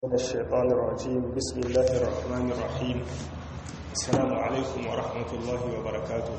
من الشيطان الرجيم بسم الله الرحمن الرحيم السلام عليكم ورحمة الله وبركاته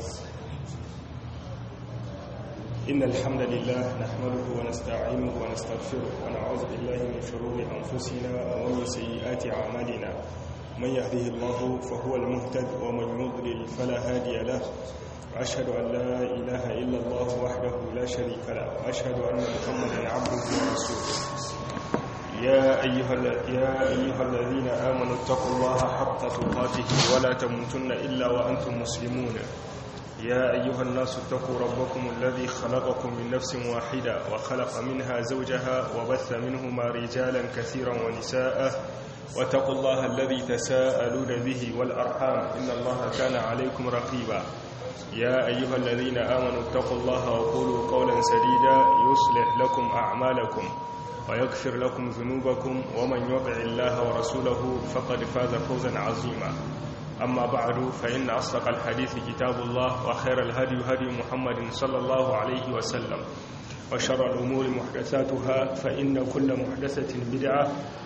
إن الحمد لله نحمده ونستعينه ونستغفره ونعوذ بالله من شرور أنفسنا ومن سيئات أعمالنا من يهده الله فهو المهتد ومن يضلل فلا هادي له وأشهد أن لا إله إلا الله وحده لا شريك له وأشهد أن محمدا عبده ورسوله يا أيها, يا أيها الذين آمنوا اتقوا الله حق تقاته ولا تموتن إلا وأنتم مسلمون يا أيها الناس اتقوا ربكم الذي خلقكم من نفس واحدة وخلق منها زوجها وبث منهما رجالا كثيرا ونساء واتقوا الله الذي تساءلون به والأرحام إن الله كان عليكم رقيبا يا أيها الذين آمنوا اتقوا الله وقولوا قولا سديدا يصلح لكم أعمالكم ويغفر لكم ذنوبكم ومن يطع الله ورسوله فقد فاز فوزا عظيما أما بعد فإن أصدق الحديث كتاب الله وخير الهدي هدي محمد صلى الله عليه وسلم وشر الأمور محدثاتها فإن كل محدثة بدعة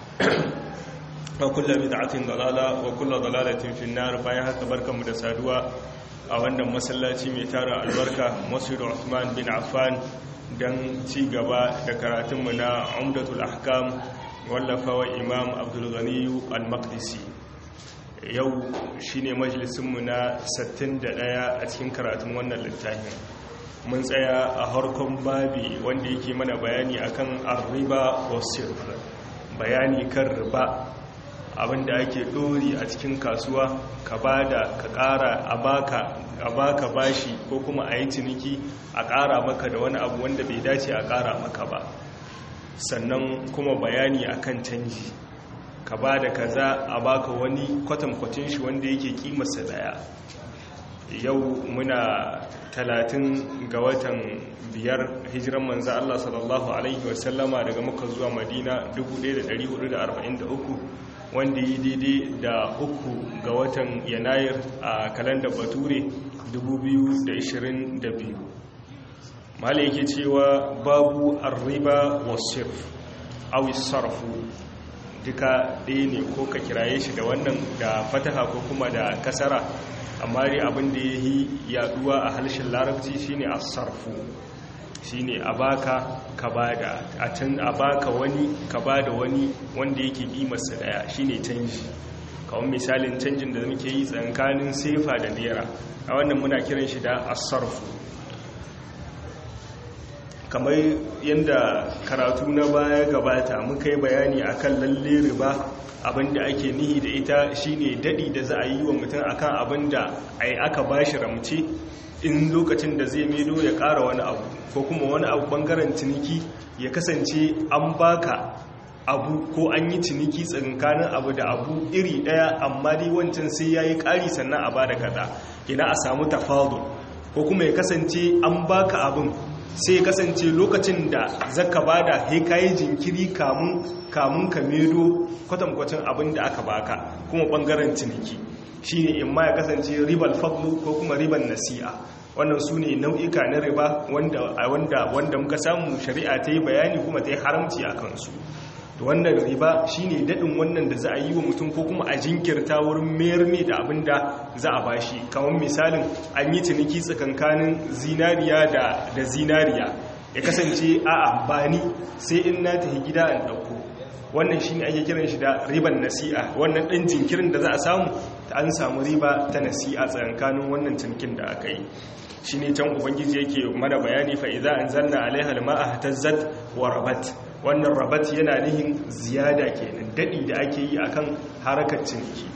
وكل بدعة ضلالة وكل ضلالة في النار بايها تبارك مدسادوا أولا مسلاتي ميتار البركة مسجد عثمان بن عفان don ci gaba da karatunmu na umdatul ahkam wallafawa imam abdulganiyu al-maqdisi yau shine majalisunmu na 61 a cikin karatun wannan littafin mun tsaya a harkon babi wanda yake mana bayani akan arriba wasir bayani kan riba abinda ake dori a cikin kasuwa ka bada ka kara a baka a baka bashi ko kuma a yi ciniki a ƙara maka da wani abu wanda bai dace a ƙara maka ba sannan kuma bayani akan canji ka ba da kaza a baka wani kwatankwacin shi wanda yake kimarsa daya yau muna talatin ga watan biyar hijiran manza Allah sallallahu Alaihi wasallama daga maka zuwa madina 1443 wanda yi daidai da uku ga watan yanayir a kalandar bature 2022 mala yake cewa babu arriba wasif awi sarfu duka ɗaya ne ko ka kiraye shi da wannan da fataha ko kuma da kasara amma dai abin da ya yi yaduwa a harshen larabci shine a sarfu shine a baka ka bada a can a baka wani ka bada wani wanda yake kimarsa daya shine canji kawai misalin canjin da muke yi tsakanin sefa da naira a wannan muna kiran shi da asarfu kamar yadda karatu na baya gabata muka yi bayani akan lalle riba abinda ake nihi da ita shine dadi da za a yi wa mutum akan abinda ai aka bashi ramce in lokacin da zai medo ya ƙara wani abu ko kuma wani abu bangaren ciniki ya kasance an baka abu ko an yi ciniki tsakankanin abu da abu iri ɗaya amma dai wancan sai ya yi ƙari sannan a ba da kaza ina a samu tafadul ko kuma ya kasance an baka abin sai ya kasance lokacin da zaka bada he kayi jinkiri kamun kamun ka medo kwatankwacin abin da aka baka kuma bangaren ciniki shine in ma ya kasance ribal fadlu ko kuma riban nasi'a wannan su ne nau'ika na riba wanda wanda muka samu shari'a ta yi bayani kuma ta yi haramci a kansu da wannan riba shine daɗin wannan da za a yi wa mutum ko kuma a jinkirta wurin mayar ne da abin da za a bashi kamar misalin an yi ciniki tsakankanin zinariya da zinariya ya kasance a amfani sai in na tafi gida an ɗauko wannan shine ake kiran shi da riban nasi'a wannan ɗan jinkirin da za a samu an samu riba ta nasi'a tsakankanin wannan cinikin da aka yi shi ne can ubangiji yake mana bayani fa'iza an zanna alaiha ma'a tazzat wa rabat wannan rabat yana nihin ziyada kenan daɗi da ake yi akan harakar ciniki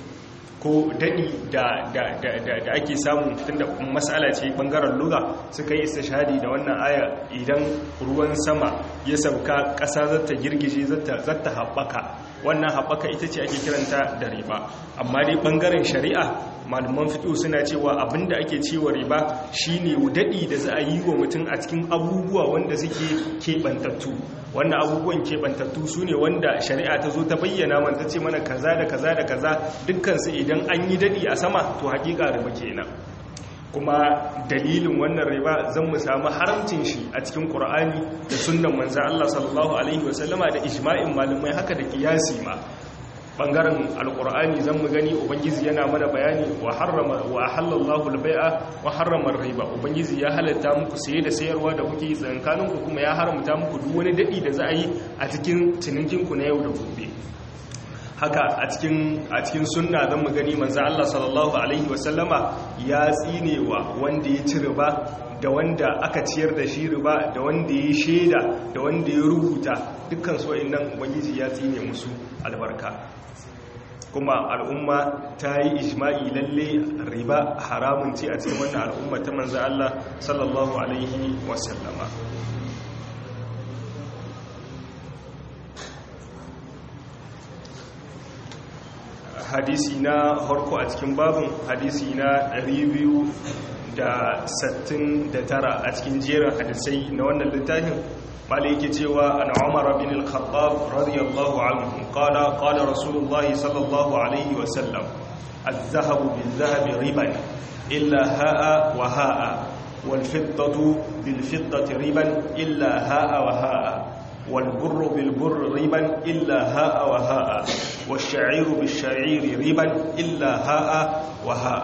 ko daɗi da ake samu tun da matsala ce ɓangaren luga suka yi istishadi da wannan aya idan ruwan sama ya sauka ƙasa zata girgije zata haɓaka wannan haɓaka ita ce ake kiranta da riba amma dai ɓangaren shari'a malaman fito suna cewa abinda ake cewa riba shine daɗi da za a yi wa mutum a cikin abubuwa wanda suke keɓantattu wannan abubuwan keɓantattu su ne wanda shari'a ta zo ta bayyana man ta ce mana kaza da kaza da kaza dukkansu idan an yi daɗi a sama to haƙiƙa riba kenan kuma dalilin wannan riba zan mu samu haramcin shi a cikin Qur'ani da sunnan manzon Allah sallallahu alaihi wasallama da ijma'in malamai haka da kiyasi ma bangaren alkur'ani zan mu gani ubangiji yana mana bayani wa harrama wa halallahu albai'a wa harrama riba ubangiji ya halatta muku saye da sayarwa da kuke tsankanin ku kuma ya haramta muku duk wani dadi da za a yi a cikin cinikin ku na yau da gobe haka a cikin a cikin sunna zan mu gani manzo Allah sallallahu alaihi wasallama ya tsinewa wanda ya ci riba da wanda aka ciyar da shi riba da wanda ya shaida da wanda ya rubuta dukkan su nan ubangiji ya tsine musu albarka kuma al'umma ta yi ijma'i lalle riba haramun ce a cikin wannan al'umma ta manzo Allah sallallahu alaihi wasallama hadisi na harko a cikin babin hadisi na 269 a cikin jerin hadisai na wannan littafin malai yake cewa an umar bin al-khattab radiyallahu anhu qala qala rasulullah sallallahu alaihi wa sallam az-zahabu bil-zahabi riban illa ha'a wa ha'a wal-fiddatu bil-fiddati riban illa ha'a wa ha'a والبر بالبر ربا إلا هاء وهاء والشعير بالشعير ربا إلا هاء وهاء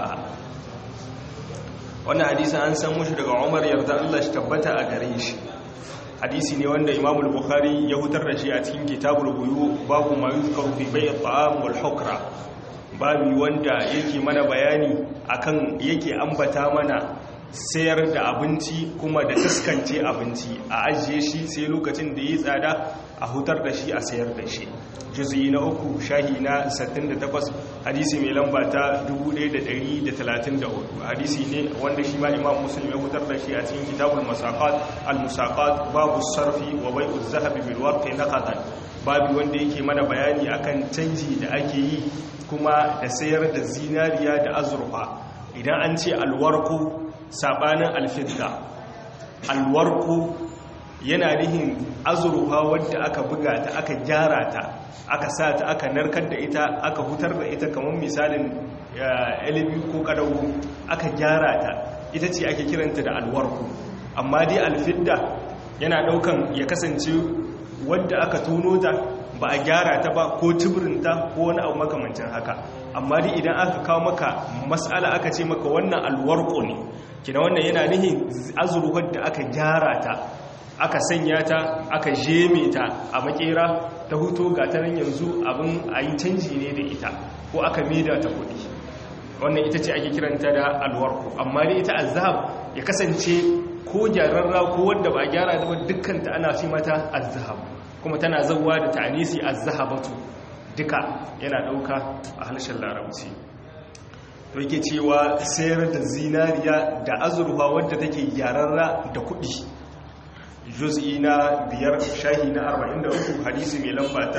wannan hadisi an san mushi daga Umar yarda Allah shi tabbata a gare shi hadisi ne wanda Imam al-Bukhari ya hutar da shi a cikin Kitabul Buyu babu ma yuzkaru fi bay' at-ta'am wal hukra babu wanda yake mana bayani akan yake ambata mana sayar da abinci kuma da taskance abinci a ajiye shi sai lokacin da yi tsada a hutar da shi a sayar da shi juzi na uku shahi na 68 hadisi mai lamba ta 1134 hadisi ne wanda shi ma imam muslim ya hutar da shi a cikin kitabul musaqat al musaqat babu sarfi wa bai'u zahabi bil warqi naqadan babu wanda yake mana bayani akan canji da ake yi kuma da sayar da zinariya da azurfa idan an ce alwarku sabanin alfidda alwarku yana nihin azurfa wadda aka buga ta aka gyara ta aka sa ta aka narkar da ita aka hutar da ita kamar misalin ilibi ko kadawu aka gyara ta ita ce ake kiranta da alwarku amma dai alfidda yana daukan ya kasance wadda aka tono ta ba a gyara ta ba ko tuburinta ko wani abu makamancin haka amma dai idan aka kawo maka mas'ala aka ce maka wannan alwarko ne kina wannan yana nihin azurfar da aka gyara ta aka sanya ta aka jeme ta a makera ta huto ga ta yanzu abin a yi canji ne da ita ko aka mida ta kudi wannan ita ce ake kiranta da alwarko amma dai ita azhab ya kasance ko gyararra ko wanda ba gyara da dukkan ta ana fi mata azhab kuma tana zauwa da ta'anisi az-zahabatu duka yana dauka a harshen larabci to yake cewa sayar da zinariya da azurfa wadda take yararra da kuɗi juz'i na biyar shahi na 43 hadisi mai lamba ta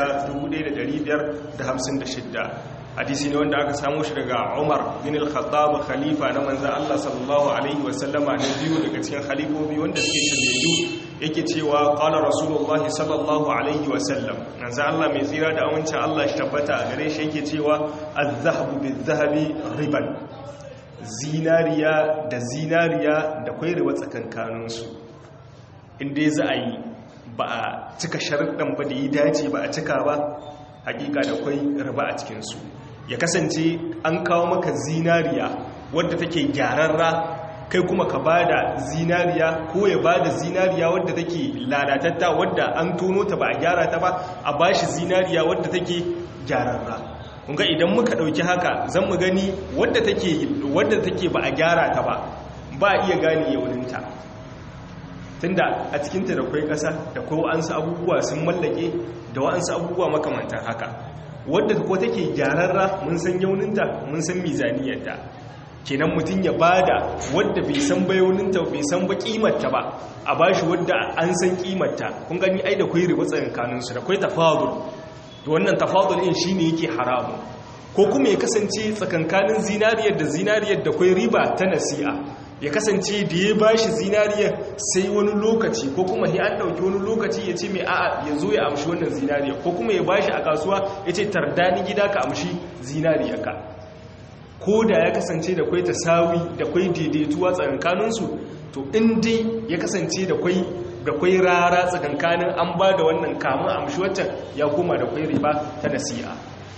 1556 hadisi ne wanda aka samu shi daga Umar bin al-Khattab khalifa na manzon Allah sallallahu alaihi wasallama na biyu daga cikin khalifofi wanda suke shirye yake cewa qala rasulullah sallallahu alaihi wasallam manzon Allah mai tsira da amincin Allah shi tabbata a gare shi yake cewa az-zahabu biz-zahabi riban zinariya da zinariya da kwai riba tsakankaninsu inda za a yi ba a cika sharuɗan ba da yi dace ba a cika ba hakika da kwai riba a cikinsu ya kasance an kawo maka zinariya wadda take gyararra kai kuma ka ba da zinariya ko ya ba da zinariya wadda take lalatatta wadda an tono ta ba a gyara ta ba a ba shi zinariya wadda take gyararra kunga idan muka ɗauki haka zan mu gani wadda take ba a gyara ta ba ba iya gane yauninta tunda a cikinta da kwai ƙasa da kwai wa'ansu abubuwa sun mallake da wa'ansu abubuwa makamantan haka wadda ko take gyararra mun san yauninta mun san mizaniyarta kenan mutum ya bada wadda bai san ba yauninta bai san ba kimarta ba a bashi wadda an san kimarta kun gani ai da kwai riba tsakankaninsu da kwai tafadul to wannan tafadul din shine yake haramu ko kuma ya kasance tsakankanin zinariyar da zinariyar da kwai riba ta nasi'a ya kasance da ya ba shi zinariyar sai wani lokaci ko kuma ya an ɗauki wani lokaci ya ce mai a'a ya zo ya amshi wannan zinariyar ko kuma ya ba shi a kasuwa ya ce tardani gida ka amshi zinariyarka ko da ya kasance da kwai tasawi da kwai daidaituwa tsakankaninsu to in dai ya kasance da kwai da kwai rara tsakankanin an ba da wannan kamun amshi waccan ya koma da kwai riba ta nasi'a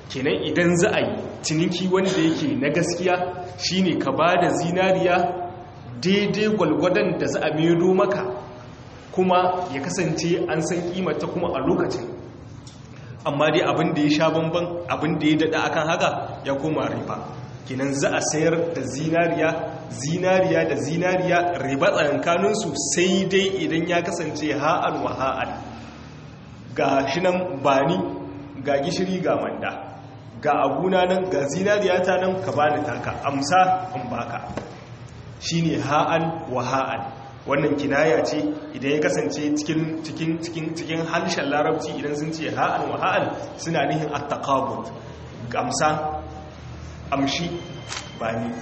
kenan idan za a yi ciniki wanda yake na gaskiya shine ka ba da zinariya daidai gwalgwadon da za a medo maka kuma ya kasance an san kimata kuma a lokacin amma dai abin da ya sha bamban abin da ya dada akan haka ya koma riba kinan za a sayar da zinariya zinariya da zinariya riba tsakankaninsu sai dai idan ya kasance ha'an wa ha'an ga shi nan bani ga gishiri ga manda ga abuna nan ga zinariya ta nan ka bani taka amsa in baka shine ha'an wa ha'an wannan kinaya ce idan ya kasance cikin cikin cikin cikin harshen larabci idan sun ce ha'an wa ha'an suna nihin at-taqabud amsa amshi bani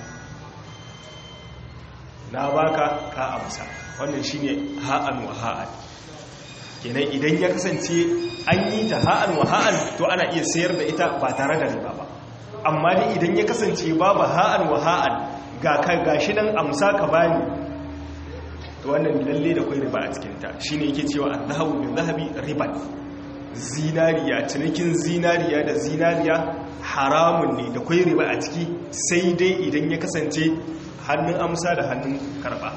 na baka ka amsa wannan shine ha'an wa ha'an kenan idan ya kasance an yi ta ha'an wa ha'an to ana iya sayar da ita ba tare da riba ba amma dai idan ya kasance babu ha'an wa ha'an ga kai gashi nan amsa ka bani to wannan lalle da kai riba a cikin ta shine yake cewa adhabu bil zahabi riban zinariya cinikin zinariya da zinariya haramun ne da kai riba a ciki sai dai idan ya kasance hannun amsa da hannun karba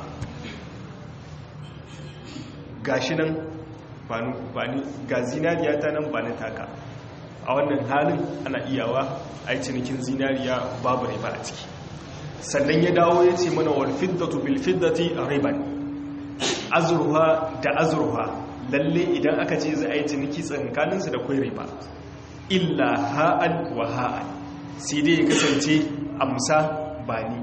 gashi nan ba ni ga zinariya ta nan ba ni taka a wannan halin ana iyawa a cinikin zinariya babu riba a ciki sannan ya dawo ya ce mana wal fiddatu bil fiddati riban azruha da azruha lalle idan aka ce za a yi ciniki tsakaninsu da kwai riba illa ha'an wa ha'an sai dai ya kasance amsa ba ni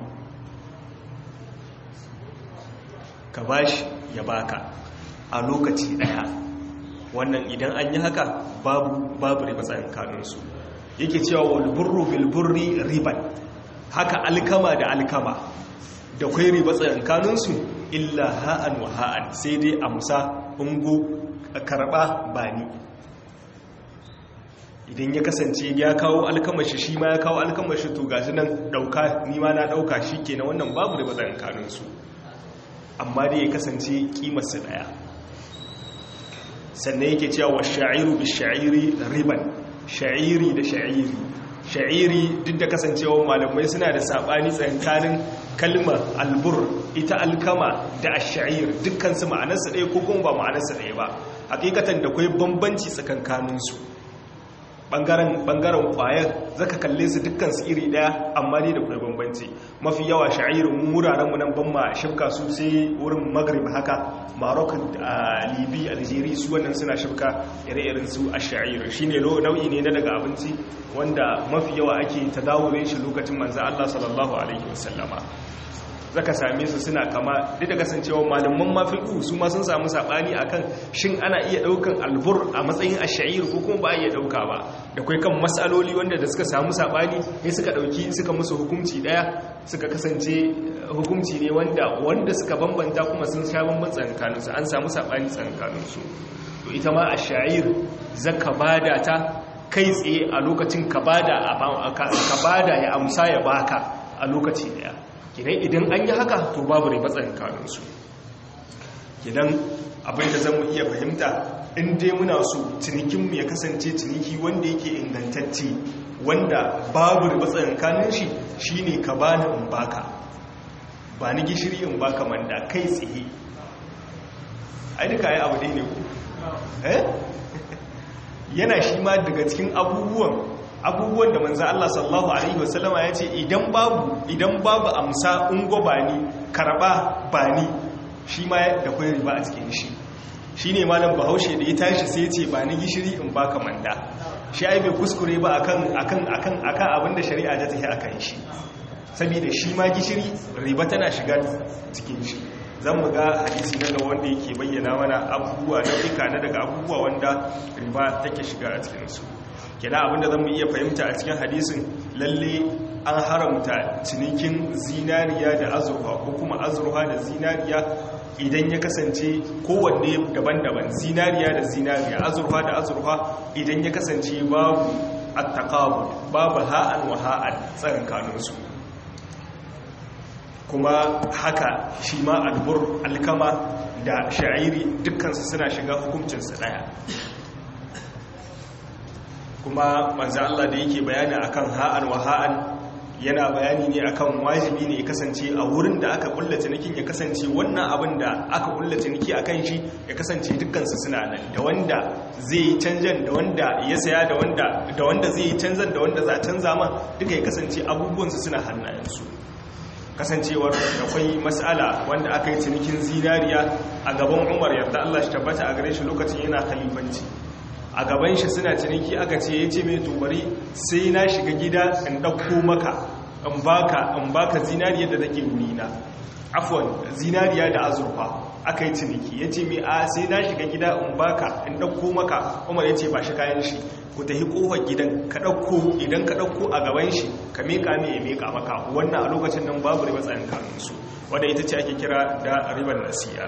ka bashi ya baka a lokaci daya wannan idan an yi haka babu babu riba tsakaninsu yake cewa wal burru bil burri riban haka alkama da alkama da kwai riba tsakaninsu illa ha'an wa ha'an sai dai amsa ungo karba bani idan ya kasance ya kawo alkamashi shi ma ya kawo alkamashi to gashi nan dauka ni ma na dauka shi kenan wannan babu riba tsakaninsu amma dai ya kasance kimarsu daya sannan yake cewa wa sha'iru bi sha'iri riban sha'iri da sha'iri sha'iri duk da kasancewa malamai suna da sabani tsakanin kalmar albur ita alkama da ash-sha'ir dukkan su ma'anarsa ɗaya ko kuma ba ma'anarsa ɗaya ba hakikatan da kai bambanci tsakankanin su bangaren bangaren kwayar zaka kalle su dukkan su iri daya amma ne da kai bambanci mafi yawa sha'irin wuraren mu nan ban ma shibka su sai wurin maghrib haka Morocco Libya Algeria su wannan suna shibka ire-iren su ash-sha'ir shine nau'i ne na daga abinci wanda mafi yawa ake tadawurin shi lokacin manzo Allah sallallahu alaihi wasallama zaka same su suna kama duk da kasancewa malaman mafiqu su ma sun samu sabani akan shin ana iya daukan albur a matsayin ash-sha'ir ko kuma ba iya dauka ba da kai kan masaloli wanda da suka samu sabani sai suka dauki suka musu hukunci daya suka kasance hukunci ne wanda wanda suka bambanta kuma sun sha bamban tsakanin su an samu sabani tsakanin su to ita ma ash-sha'ir zaka bada ta kai tsaye a lokacin ka bada ka bada ya amsa ya baka a lokaci daya kidan idan an yi haka to babu riba tsakaninsu kidan abinda zan mu iya fahimta in dai muna so cinikinmu ya kasance ciniki wanda yake ingantacce wanda babu riba tsakanin shi shine ka bani in baka ba ni gishiri in baka manda kai tsaye ai duka yi abu dai ne ku eh yana shi ma daga cikin abubuwan abubuwan da manzo Allah sallallahu alaihi wasallama ya ce idan babu idan babu amsa ungo bani karba bani shi ma da kai riba a cikin shi shine malam Bahaushe da ya tashi sai ya ce bani gishiri in baka manda shi ai bai kuskure ba akan akan akan akan abinda shari'a ta tafi akan shi saboda shi ma gishiri riba tana shiga cikin shi zan mu ga hadisi na ga wanda yake bayyana mana abubuwa na fika na daga abubuwa wanda riba take shiga a cikinsu kina abinda zan mu iya fahimta a cikin hadisin lalle an haramta cinikin zinariya da azurfa ko kuma azurfa da zinariya idan ya kasance kowanne daban-daban zinariya da zinariya azurfa da azurfa idan ya kasance babu attaqabud babu ha'an wa ha'an tsakankaninsu kuma haka shi ma albur alkama da sha'iri dukkansu suna shiga hukuncinsu daya kuma manzo Allah da yake bayani akan ha'an wa ha'an yana bayani ne akan wajibi ne ya kasance a wurin da aka kulla cinikin ya kasance wannan abin da aka kulla ciniki akan shi ya kasance dukkansu suna nan da wanda zai yi canjan da wanda ya saya da wanda da wanda zai yi canzan da wanda za a canza ma duka ya kasance abubuwansu suna hannayensu kasancewar akwai matsala wanda aka yi cinikin zinariya a gaban umar yarda Allah shi tabbata a gare shi lokacin yana khalifanci a gaban shi suna ciniki aka ce ya ce mai tubari sai na shiga gida in ɗauko maka in baka in baka zinariya da take wurina afwan zinariya da azurfa aka yi ciniki ya ce mai a sai na shiga gida in baka in ɗauko maka umar ya ce ba shi kayan shi ku tafi kofar gidan ka ɗauko idan ka ɗauko a gaban shi ka meka mai ya meka maka wannan a lokacin nan babu riba tsayin kanunsu wadda ita ce ake kira da ribar nasiya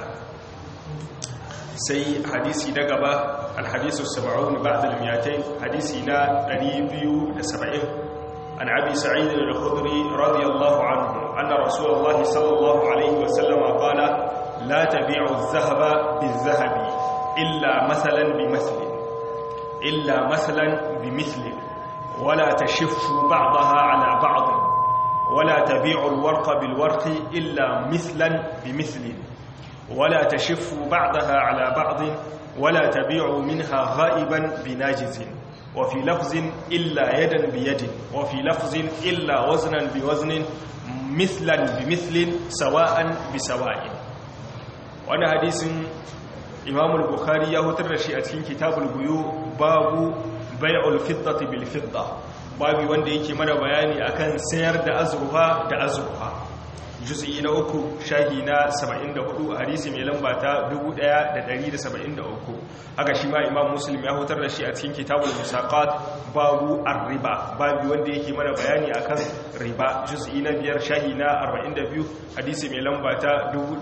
sai hadisi na gaba alhadisu saba'un ba'da al-miyatain hadisi na 270 an abi sa'id al-khudri radiyallahu anhu anna rasulullah sallallahu alaihi wa sallam qala la tabi'u adh-dhahaba bil-dhahabi illa mathalan bi-mathlin illa mathalan bi-mithlin wala tashiffu ba'daha ala ba'd wala tabi'u al-warqa bil-warqi illa mithlan bi-mithlin ولا تشف بعضها على بعض ولا تبيع منها غائبا بناجز وفي لفظ إلا يدا بيد وفي لفظ إلا وزنا بوزن مثلا بمثل سواء بسواء وانا حديث إمام البخاري يهتر شيئتين كتاب البيو باب بيع الفضة بالفضة babu wanda yake mana bayani akan sayar da azurfa da azurfa juz'i na uku shahi na 74 hadisi mai lamba ta 1173 haka shi ma imam muslim ya hutar da shi a cikin kitabul musaqat babu ar-riba babu wanda yake mana bayani akan riba juz'i na biyar shahi na 42 hadisi mai lamba ta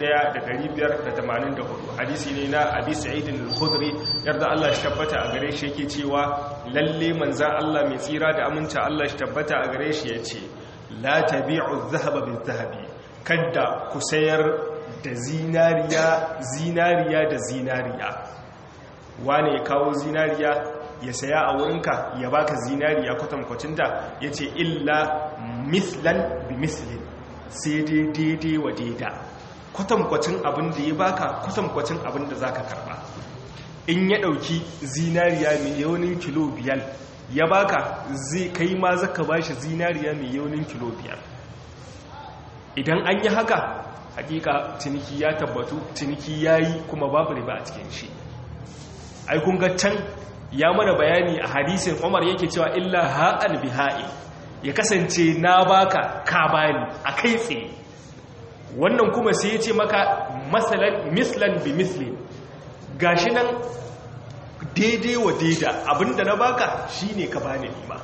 1584 hadisi ne na abi sa'id al-khudri yarda Allah shi tabbata a gare shi yake cewa lalle manzan Allah mai tsira da aminta Allah shi tabbata a gare shi yace la tabi'u adh-dhahaba bil-dhahabi kadda ku sayar da zinariya zinariya da zinariya wane ya kawo zinariya ya saya a wurinka ya baka zinariya kwatankwacin da ya ce illa mislan bi mislin sai dai daidai wa daida kwatankwacin abin da ya baka kwatankwacin abin da za ka karba in ya ɗauki zinariya mai yaunin kilo biyar ya baka zai kai ma zaka bashi zinariya mai yaunin kilo biyar idan an yi haka hakika ciniki ya tabbatu ciniki ya yi kuma babu riba a cikin shi ai kun ga can ya mana bayani a hadisin umar yake cewa illa ha'an biha'i ya kasance na baka ka bani a kai tsaye wannan kuma sai ya ce maka masalan mislan bi mislin gashi nan daidai wa daida abinda na baka shine ka bani nima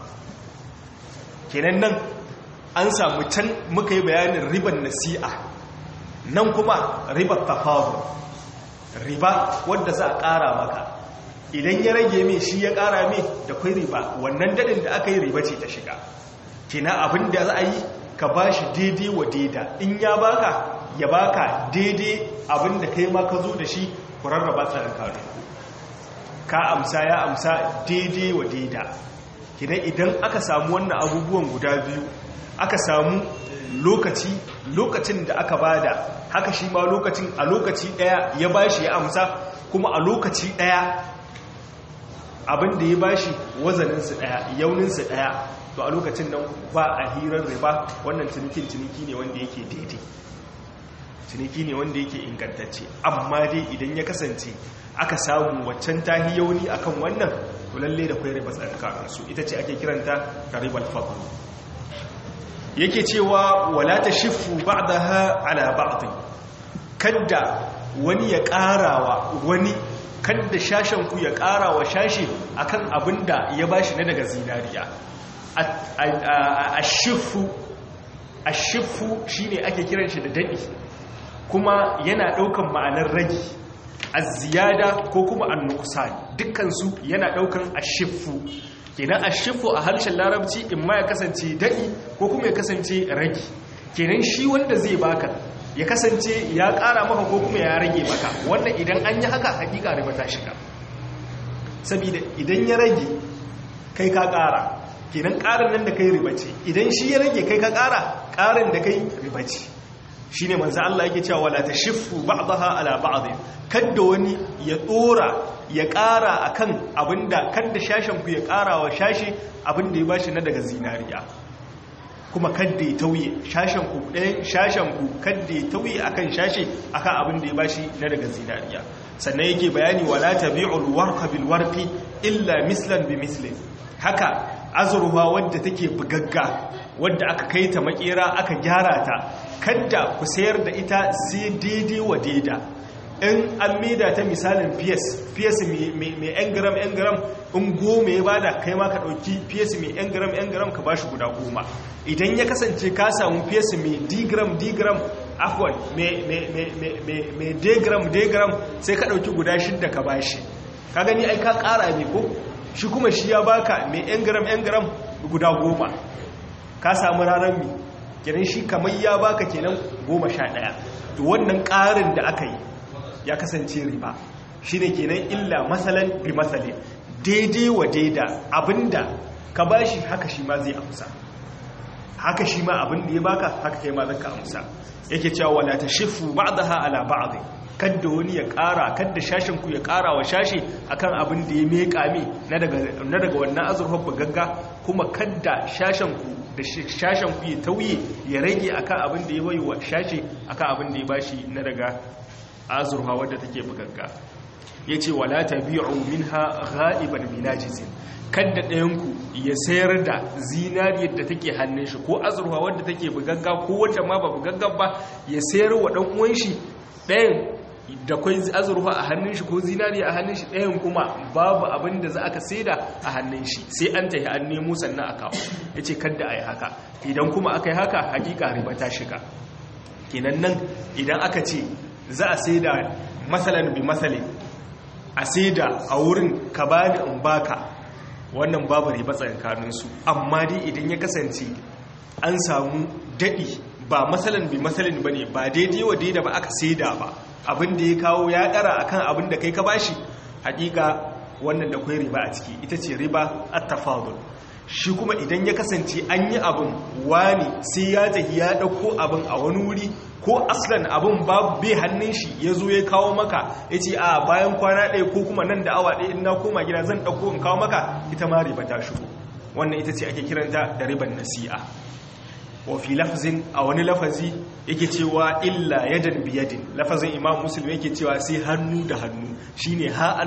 kenan nan an samu can muka yi bayanin riban nasi'a nan kuma ribar tafawo riba wadda za a ƙara maka idan ya rage mai shi ya ƙara mai da kwai riba wannan dadin da aka yi riba ce ta shiga kina abin da za a yi ka ba shi daidai wa daida in ya baka ya baka daidai abin da kai ma ka zo da shi ku rarraba tsarin kare ka amsa ya amsa daidai wa daida kina idan aka samu wannan abubuwan guda biyu aka samu lokaci lokacin da aka bada haka shi ma lokacin a lokaci daya ya bashi ya amsa kuma a lokaci daya abin da ya bashi wazaninsu daya yauninsu daya to a lokacin nan ba a hirar riba wannan cinikin ciniki ne wanda yake daidai ciniki ne wanda yake ingantacce amma dai idan ya kasance aka samu waccan tahi yauni akan wannan to lalle da kwai riba tsakaninsu ita ce ake kiranta da ribal fadl yake cewa wala ta shifu ba'daha ala ba'd kadda wani ya karawa wani kadda shashen ku ya karawa shashi akan abinda ya bashi na daga zinariya ashifu ashifu shine ake kiran shi da dadi kuma yana daukan ma'anar ragi az-ziyada ko kuma an-nuqsan dukkan su yana daukan ashifu kenan ashifu a harshen larabci in ma ya kasance daɗi ko kuma ya kasance rage kenan shi wanda zai baka ya kasance ya ƙara maka ko kuma ya rage maka wannan idan an yi haka hakika riba ta shiga saboda idan ya rage kai ka ƙara kenan ƙarin nan da kai riba ce idan shi ya rage kai ka ƙara ƙarin da kai riba ce shi ne manzo Allah yake cewa wala tashiffu ba'daha ala ba'd kadda wani ya dora ya ƙara akan abinda kadda shashen ku ya ƙara wa shashi abinda ya bashi na daga zinariya kuma kadda ya tauye shashen ku ɗayan shashen ku kadda ya tauye akan shashi akan abinda ya bashi na daga zinariya sannan yake bayani wala tabi'ul warqa bil warqi illa mislan bi mislin haka azurwa wadda take bugagga wadda aka kai ta makera aka gyara ta kadda ku sayar da ita sai daidai wa daida in an maida ta misalin fiyas fiyas mai yan gram yan gram in goma ya bada kai ma ka ɗauki fiyas mai yan gram yan gram ka ba shi guda goma idan ya kasance ka samu fiyas mai digram digram afwan mai degram degram sai ka ɗauki guda shidda ka ba shi ka gani ai ka ƙara ne ko shi kuma shi ya baka mai yan gram yan gram guda goma ka samu ranar mi kenan shi kamar ya baka kenan goma sha ɗaya to wannan ƙarin da aka yi ya kasance riba shi ne kenan illa matsalan bi matsale daidai wa daida abinda ka ba shi haka shi ma zai amsa haka shi ma abinda ya baka haka kai ma zaka amsa yake cewa wala tashifu ba'daha ala ba'd kadda wani ya ƙara kadda shashin ku ya ƙara wa shashi akan abin da ya meka mi na daga wannan azurfar bugagga kuma kadda shashin ku da shashin ku ya tauye ya rage akan abin da ya bai wa shashi akan abin da ya bashi na daga azurfa wadda take bugagga yace wala tabi'u minha ghaiban binajizin kadda ɗayan ku ya sayar da zinariyar da take hannun shi ko azurfa wadda take bugagga ko wadda ma ba bugagga ba ya sayar wa dan uwan shi ɗayan da kwai azurfa a hannun shi ko zinari a hannun shi ɗayan kuma babu abin da za aka saida a hannun shi sai an tafi an nemo sannan a kawo ya ce kadda a yi haka idan kuma aka yi haka hakika riba ta shiga kenan nan idan aka ce za a saida matsalan bi matsale a saida a wurin ka ba da in baka wannan babu riba tsakaninsu amma dai idan ya kasance an samu daɗi ba matsalan bi matsalin ba ne ba daidai wa daida ba aka saida ba abin da ya kawo ya ɗara akan abin da kai ka bashi hakika wannan da kwai riba a ciki ita ce riba at-tafadul shi kuma idan ya kasance an yi abin wani sai ya tafi ya ɗauko abin a wani wuri ko aslan abin babu bai hannun shi ya zo ya kawo maka ya ce a bayan kwana ɗaya ko kuma nan da awa ɗaya in na koma gida zan ɗauko in kawo maka ita ma riba ta shigo wannan ita ce ake kiranta da riban nasi'a wa fi lafzin a wani lafazi yake cewa illa yadan biyadin lafazin imam muslim yake cewa sai hannu da hannu shine ha'an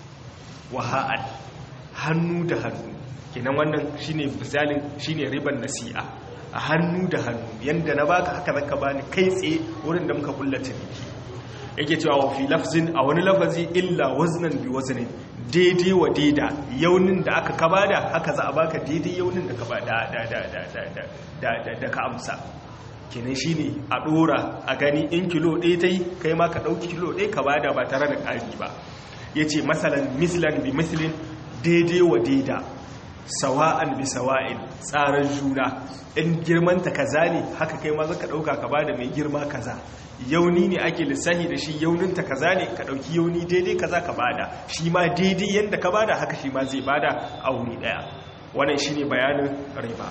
wa ha'an hannu da hannu kenan wannan shine misalin shine riban nasi'a a hannu da hannu yanda na baka haka zaka bani kai tsaye wurin da muka kullata niki yake cewa wa fi lafzin a wani lafazi illa waznan bi waznin daidai wa daida yaunin da aka kabada haka za a baka daidai yaunin da ka bada da da da da da da ka amsa kenan shine a dora a gani in kilo ɗaya ta yi kai ma ka ɗauki kilo ɗaya ka bada ba tare da ƙari ba ya ce masalan mislan bi mislin daidai wa daida sawa'an bi sawa'in tsarar juna in girmanta kaza ne haka kai ma zaka ɗauka ka bada mai girma kaza yauni ne ake lissahi da shi yauninta kaza ne ka ɗauki yauni daidai kaza ka bada shi ma daidai yadda ka bada haka shi ma zai bada a wuri ɗaya wannan shi ne bayanin riba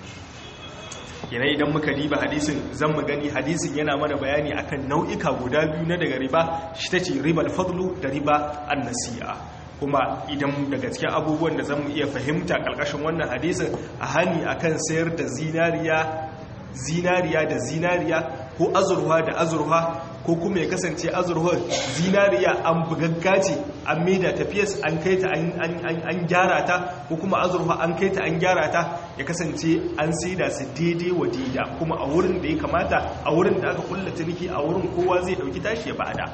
yana idan muka riba hadisin zan mu gani hadisin yana mana bayani akan nau'ika guda biyu na daga riba shi ta ce ribar fadlu da riba annasi'a kuma idan daga cikin abubuwan da zan mu iya fahimta ƙarƙashin wannan hadisin a hani akan sayar da zinariya zinariya da zinariya ko azurwa da azurwa ko kuma ya kasance azurwar zinariya an bugagga ce an maida tafiyas an kai ta an gyara ta ko kuma azurwa an kai ta an gyara ta ya kasance an saida su daidai wa daida kuma a wurin da ya kamata a wurin da aka kulla ciniki a wurin kowa zai dauki tashi ya bada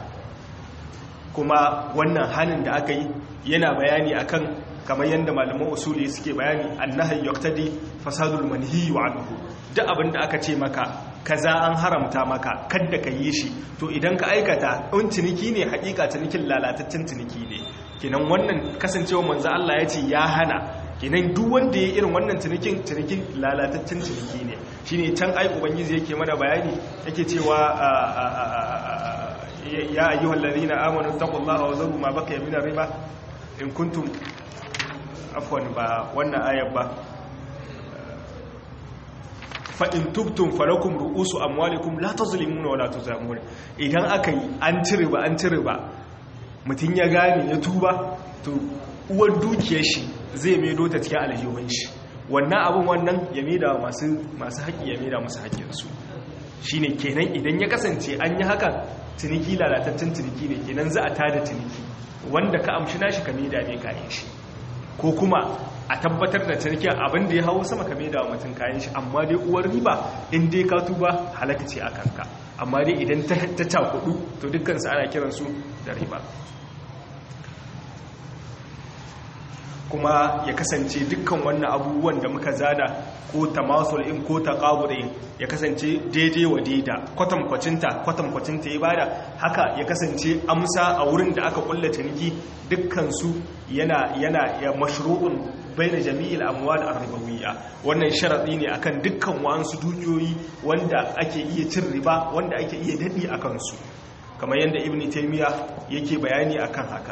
kuma wannan hannun da aka yi yana bayani akan kamar yadda malaman usuli suke bayani annahi yaqtadi fasadul manhi wa anhu duk abin da aka ce maka kaza an haramta maka kadda ka yi shi to idan ka aikata in ciniki ne hakika cinikin lalataccen ciniki ne kenan wannan kasancewa manzo Allah ya ce ya hana kenan duk wanda ya irin wannan cinikin cinikin lalataccen ciniki ne shine can ai ubangiji yake mana bayani yake cewa ya ayyuhal ladina amanu taqullaha wa zaru ma baqiya min riba in kuntum afwan ba wannan ayar ba fa'in tubtun falakun ru'usu amwalikum la ta zulimuna wala ta zamuna idan aka yi an cire ba an cire ba mutum ya gane ya tuba to uwar dukiyar shi zai maido ta cikin aljihun shi wannan abin wannan ya maida masu haƙi ya maida masu haƙinsu shi ne kenan idan ya kasance an yi haka ciniki lalatattun ciniki ne kenan za a tada ciniki wanda ka amshi nashi ka maida ne kayan shi ko kuma a tabbatar da cinikin abin da ya hau sama ka maida wa mutum kayan shi amma dai uwar riba in dai ka tuba halaka ce a kanka amma dai idan ta cakudu to dukkansu ana kiransu da riba kuma ya kasance dukkan wannan abubuwan da muka zada ko tamasul in ko taqabud in ya kasance daidai wa daida kwatankwacinta kwatankwacinta ya bada haka ya kasance amsa a wurin da aka kulla ciniki dukkan su yana yana ya mashru'un baina jami'il amwal ar-ribawiyya wannan sharadi ne akan dukkan wa'ansu dukiyoyi wanda ake iya cin riba wanda ake iya dadi akan su kamar yadda ibnu taymiya yake bayani akan haka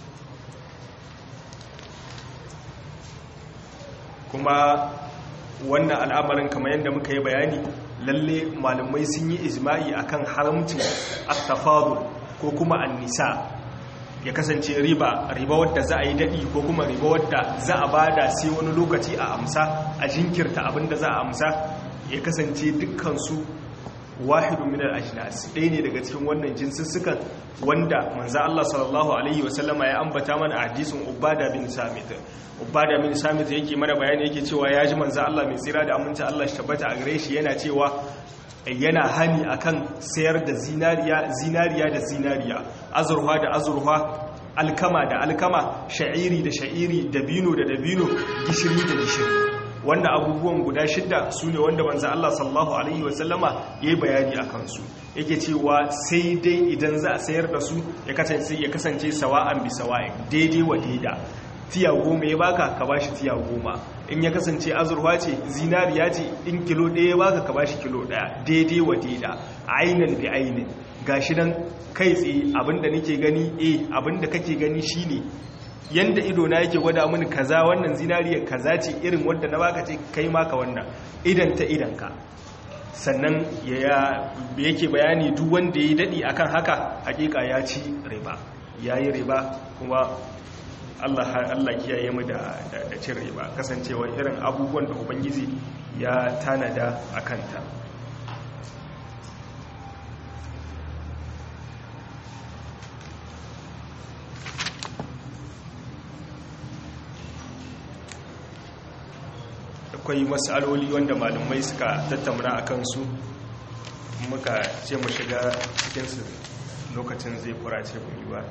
kuma wannan al'amarin kamar yadda muka yi bayani lalle malamai sun yi ijma'i akan haramcin at-tafadul ko kuma an-nisa ya kasance riba riba wadda za a yi dadi ko kuma riba wadda za a bada sai wani lokaci a amsa a jinkirta abinda za a amsa ya kasance dukkan su wahidu min al-ajnas ɗaya ne daga cikin wannan jinsussukan wanda manzo Allah sallallahu alaihi wasallama ya ambata mana a hadisin Ubada bin Samit Ubada bin Samit yake mana bayani yake cewa ya ji manzo Allah mai tsira da aminci Allah shi tabbata a gare shi yana cewa yana hani akan sayar da zinariya zinariya da zinariya azurfa da azurfa alkama da alkama sha'iri da sha'iri dabino da dabino gishiri da gishiri wannan abubuwan guda shidda su ne wanda manzo Allah sallallahu alaihi wasallama ya yi bayani a kansu yake cewa sai dai idan za a sayar da su ya kasance ya kasance sawa'an bi sawa'in daidai wa daida tiya goma ya baka ka bashi tiya goma in ya kasance azurwa ce zinariya ce in kilo ɗaya ya baka ka bashi kilo ɗaya daidai wa daida ainin bi ainin gashi nan kai tsaye abinda nake gani eh abinda kake gani shine yanda ido na yake gwada mini kaza wannan zinariyar kaza ce irin wadda na baka ce kai maka wannan idan ta idan ka sannan yake bayani duk wanda ya dadi akan haka hakika ya ci riba yayi riba kuma Allah Allah kiyaye mu da da cin riba kasancewa irin abubuwan da ubangiji ya tanada akan ta akwai matsaloli wanda malamai suka tattauna a kansu muka ce mu shiga cikinsu lokacin zai kurace mu ba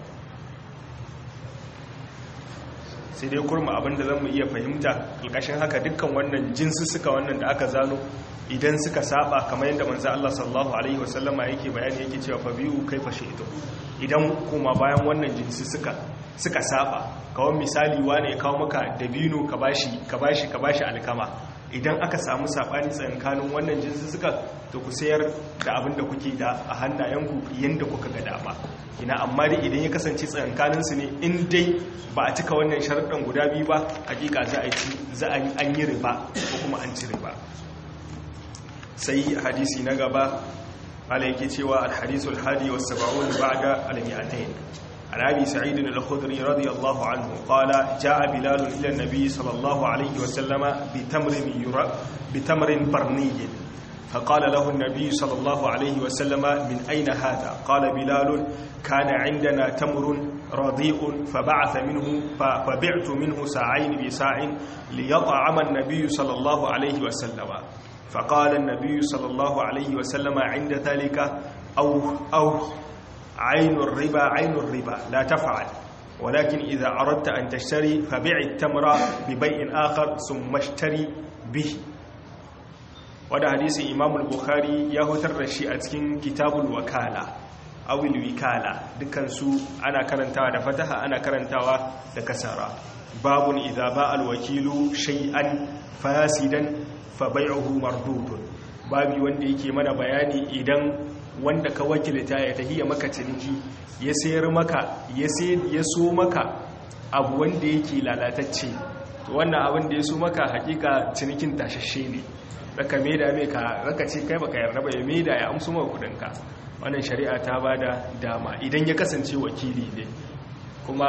sai dai kurma abinda zan mu iya fahimta ƙarƙashin haka dukkan wannan jinsu suka wannan da aka zano idan suka saba kamar yadda manzo Allah sallallahu alaihi wasallama yake bayani yake cewa fa biyu kai fashe ito idan kuma bayan wannan jinsi suka suka saba kawai misali wane ya kawo maka dabino ka bashi ka bashi ka bashi alkama idan aka samu sabani tsakanin wannan jinsi suka to ku sayar da abin da kuke da a hannayenku yanda kuka ga dama ina amma dai idan ya kasance tsakanin su ne in dai ba a cika wannan sharuɗan guda biyu ba hakika za a ci za a yi an yi riba ko kuma an ci riba sai hadisi na gaba ala yake cewa alhadisul hadi was sab'un ba'da al-mi'atayn عن أبي سعيد الخدري رضي الله عنه قال جاء بلال إلى النبي صلى الله عليه وسلم بتمر, يرى بتمر برني فقال له النبي صلى الله عليه وسلم من أين هذا قال بلال كان عندنا تمر رضيء فبعث منه فبعت منه ساعين بساع ليطعم النبي صلى الله عليه وسلم فقال النبي صلى الله عليه وسلم عند ذلك أو أو عين الربا عين الربا لا تفعل ولكن إذا أردت أن تشتري فبيع التمر ببيع آخر ثم اشتري به وده حديث إمام البخاري يهتر الشيء أتكين كتاب الوكالة أو الوكالة دكان سو أنا كرنتها da fataha ana karantawa da kasara babun idza ba alwakilu shay'an fasidan fa bai'uhu mardudun babi wanda yake mana bayani idan wanda ka wakilta ya tahiya maka ciniki ya sayar maka ya so maka abu wanda yake lalatacce to wannan abin da ya so maka hakika cinikin tashashe ne raka maida mai ka raka ce kai baka yarda ba ya maida ya amsu maka kudinka wannan shari'a ta bada dama idan ya kasance wakili ne kuma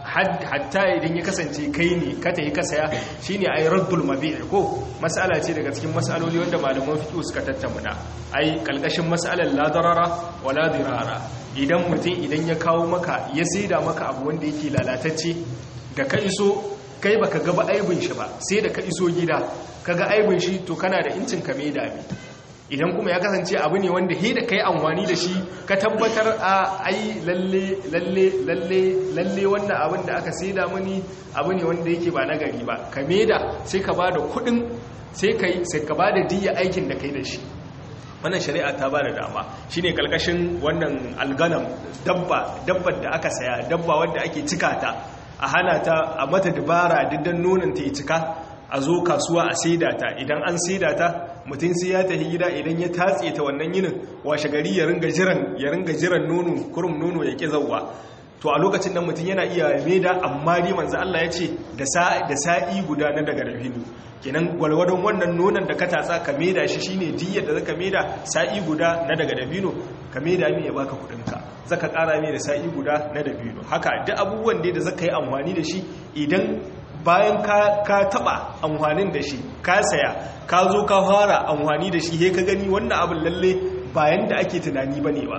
hatta idan ya kasance kai ne ka tafi ka saya shine ay raddul mabi' ko mas'ala ce daga cikin mas'aloli wanda malaman fiqh suka tattauna ai kalkashin mas'alar la darara wala dirara idan mutum idan ya kawo maka ya saida maka abu wanda yake lalatacce da ka iso kai baka ga ba aibin shi ba sai da ka iso gida kaga aibin shi to kana da incin ka mai dami idan kuma ya kasance abu ne wanda he da kai amfani da shi ka tabbatar a ai lalle lalle lalle lalle wannan abin da aka saida mani abu ne wanda yake ba nagari ba ka maida sai ka bada kudin sai kai sai ka bada diya aikin da kai da shi wannan shari'a ta bada dama shine kalkashin wannan alganam dabba dabbar da aka saya dabba wanda ake cika ta a hana ta a mata dabara diddan nonon ta yi cika a zo kasuwa a saida ta idan an saida ta mutum sai ya tafi gida idan ya tatse ta wannan yinin washe gari ya ringa jiran ya ringa jiran nono kurum nono ya ki zawwa to a lokacin nan mutum yana iya maida amma dai manzo Allah ya ce da sa da sa'i guda na daga rabinu kenan gwalgwadon wannan nonon da ka tatsa ka maida shi shine diyyar da zaka maida sa'i guda na daga dabino ka maida ne ya baka kudin ka zaka kara mai da sa'i guda na dabino haka duk abubuwan da zaka yi amfani da shi idan bayan ka taba amfanin da shi ka saya ka zo ka fara amfani da shi he ka gani wannan abin lalle bayan da ake tunani bane ba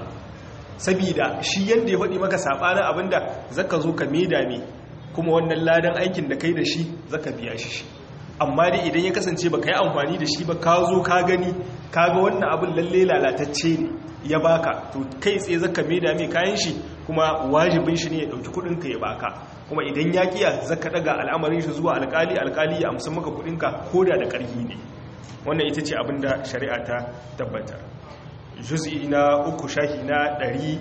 sabida shi yanda ya faɗi maka sabanin abinda zaka zo ka maida me kuma wannan ladan aikin da kai da shi zaka biya shi shi amma dai idan ya kasance baka yi amfani da shi ba ka zo ka gani ka ga wannan abin lalle lalatacce ne ya baka to kai tsaye zaka maida mai kayan shi kuma wajibin shi ne ya dauki kudin ka ya baka kuma idan ya kiya zaka daga al'amarin shi zuwa alkali alkali ya amsa maka kudin ka koda da karhi ne wannan ita ce abin da shari'a ta tabbatar juz'i na uku shahi na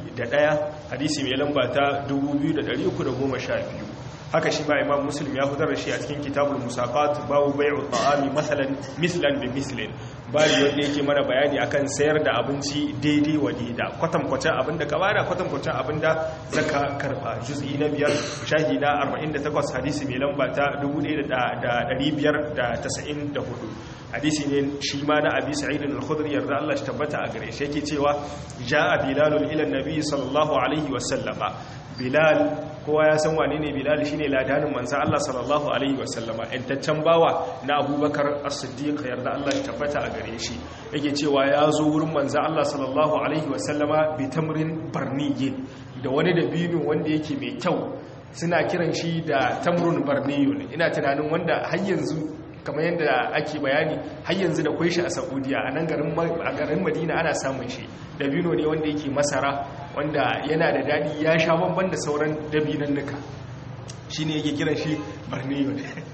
101 hadisi mai lamba ta 2312 haka shi ba imam muslim ya fitar da shi a cikin kitabul musaqat babu bai'u ta'ami masalan mislan bi mislin bari wanda yake mana bayani akan sayar da abinci daidai wa daida kwatankwacin abinda ka bada kwatankwacin abinda zaka karba juz'i na biyar shahi na 48 hadisi mai lamba ta 1594 hadisi ne shi ma na abi sa'id al-khudri yarda Allah shi tabbata a gare shi yake cewa ja'a bilalun ila nabi sallallahu alaihi wa sallama bilal kowa ya san wane ne bilal shine ladanin manzon Allah sallallahu alaihi wa sallama intaccen bawa na abubakar as-siddiq yarda Allah shi tabbata a gare shi yake cewa ya zo wurin manzon Allah sallallahu alaihi wa sallama bi tamrin barniyin da wani dabino wanda yake mai kyau suna kiran shi da tamrun barniyun ina tunanin wanda har yanzu kamar yadda ake bayani har yanzu da kwai shi a saudiya a nan garin madina ana samun shi dabino ne wanda yake masara wanda yana da daɗi ya sha bamban da sauran dabinan nuka shi ne yake kiran shi barniyo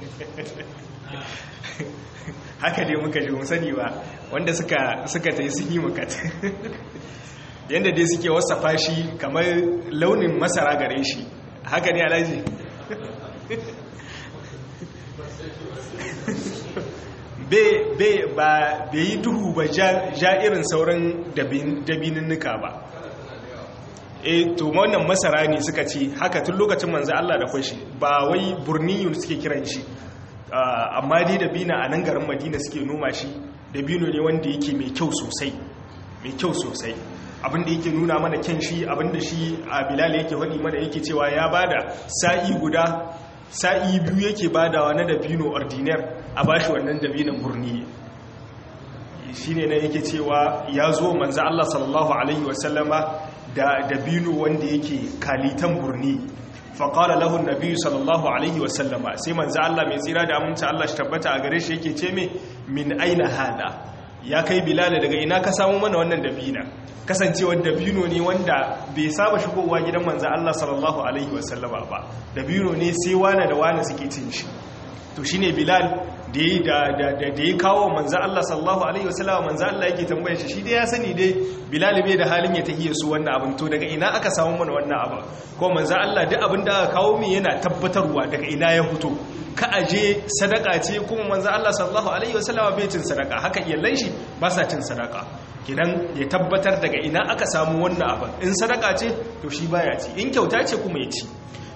haka dai muka ji sani ba wanda suka ta yi sun yi mukat yadda dai suke wasafa shi kamar launin masara gare shi haka ne alaji ba yi duhu ba ja irin sauran dabininnika ba e to wannan masara ne suka ce haka tun lokacin manzo Allah da kwashi ba wai burniyun suke kiran shi amma dai dabina a nan garin madina suke noma shi dabino ne wanda yake mai kyau sosai mai kyau sosai abinda yake nuna mana kyan shi abinda shi a bilal yake faɗi mana yake cewa ya bada sa'i guda sa'i biyu yake badawa na dabino ordinaire a bashi wannan dabinon burni shine na yake cewa ya zo manzo Allah sallallahu alaihi wasallama da dabino wanda yake kalitan burni faƙala lahun nabi sallallahu alaihi wasallama sai manzo Allah mai tsira da aminci Allah shi tabbata a gare shi yake ce me min aina hada ya kai bilal daga ina ka samu mana wannan dabina kasancewar dabino ne wanda bai saba shigowa gidan manzo Allah sallallahu alaihi wasallama ba dabino ne sai wane da wane suke cin shi to shine bilal da ya kawo manzo Allah sallallahu alaihi wasallama manzo Allah yake tambayar shi shi dai ya sani dai bilal bai da halin ya tahiye su wannan abin to daga ina aka samu mana wannan abin ko manzo Allah duk abin da aka kawo min yana tabbatarwa daga ina ya fito ka aje sadaka ce kuma manzo Allah sallallahu alaihi wasallama bai cin sadaka haka iyallan shi ba sa cin sadaka kidan ya tabbatar daga ina aka samu wannan abin in sadaka ce to shi baya ci in kyauta ce kuma ya ci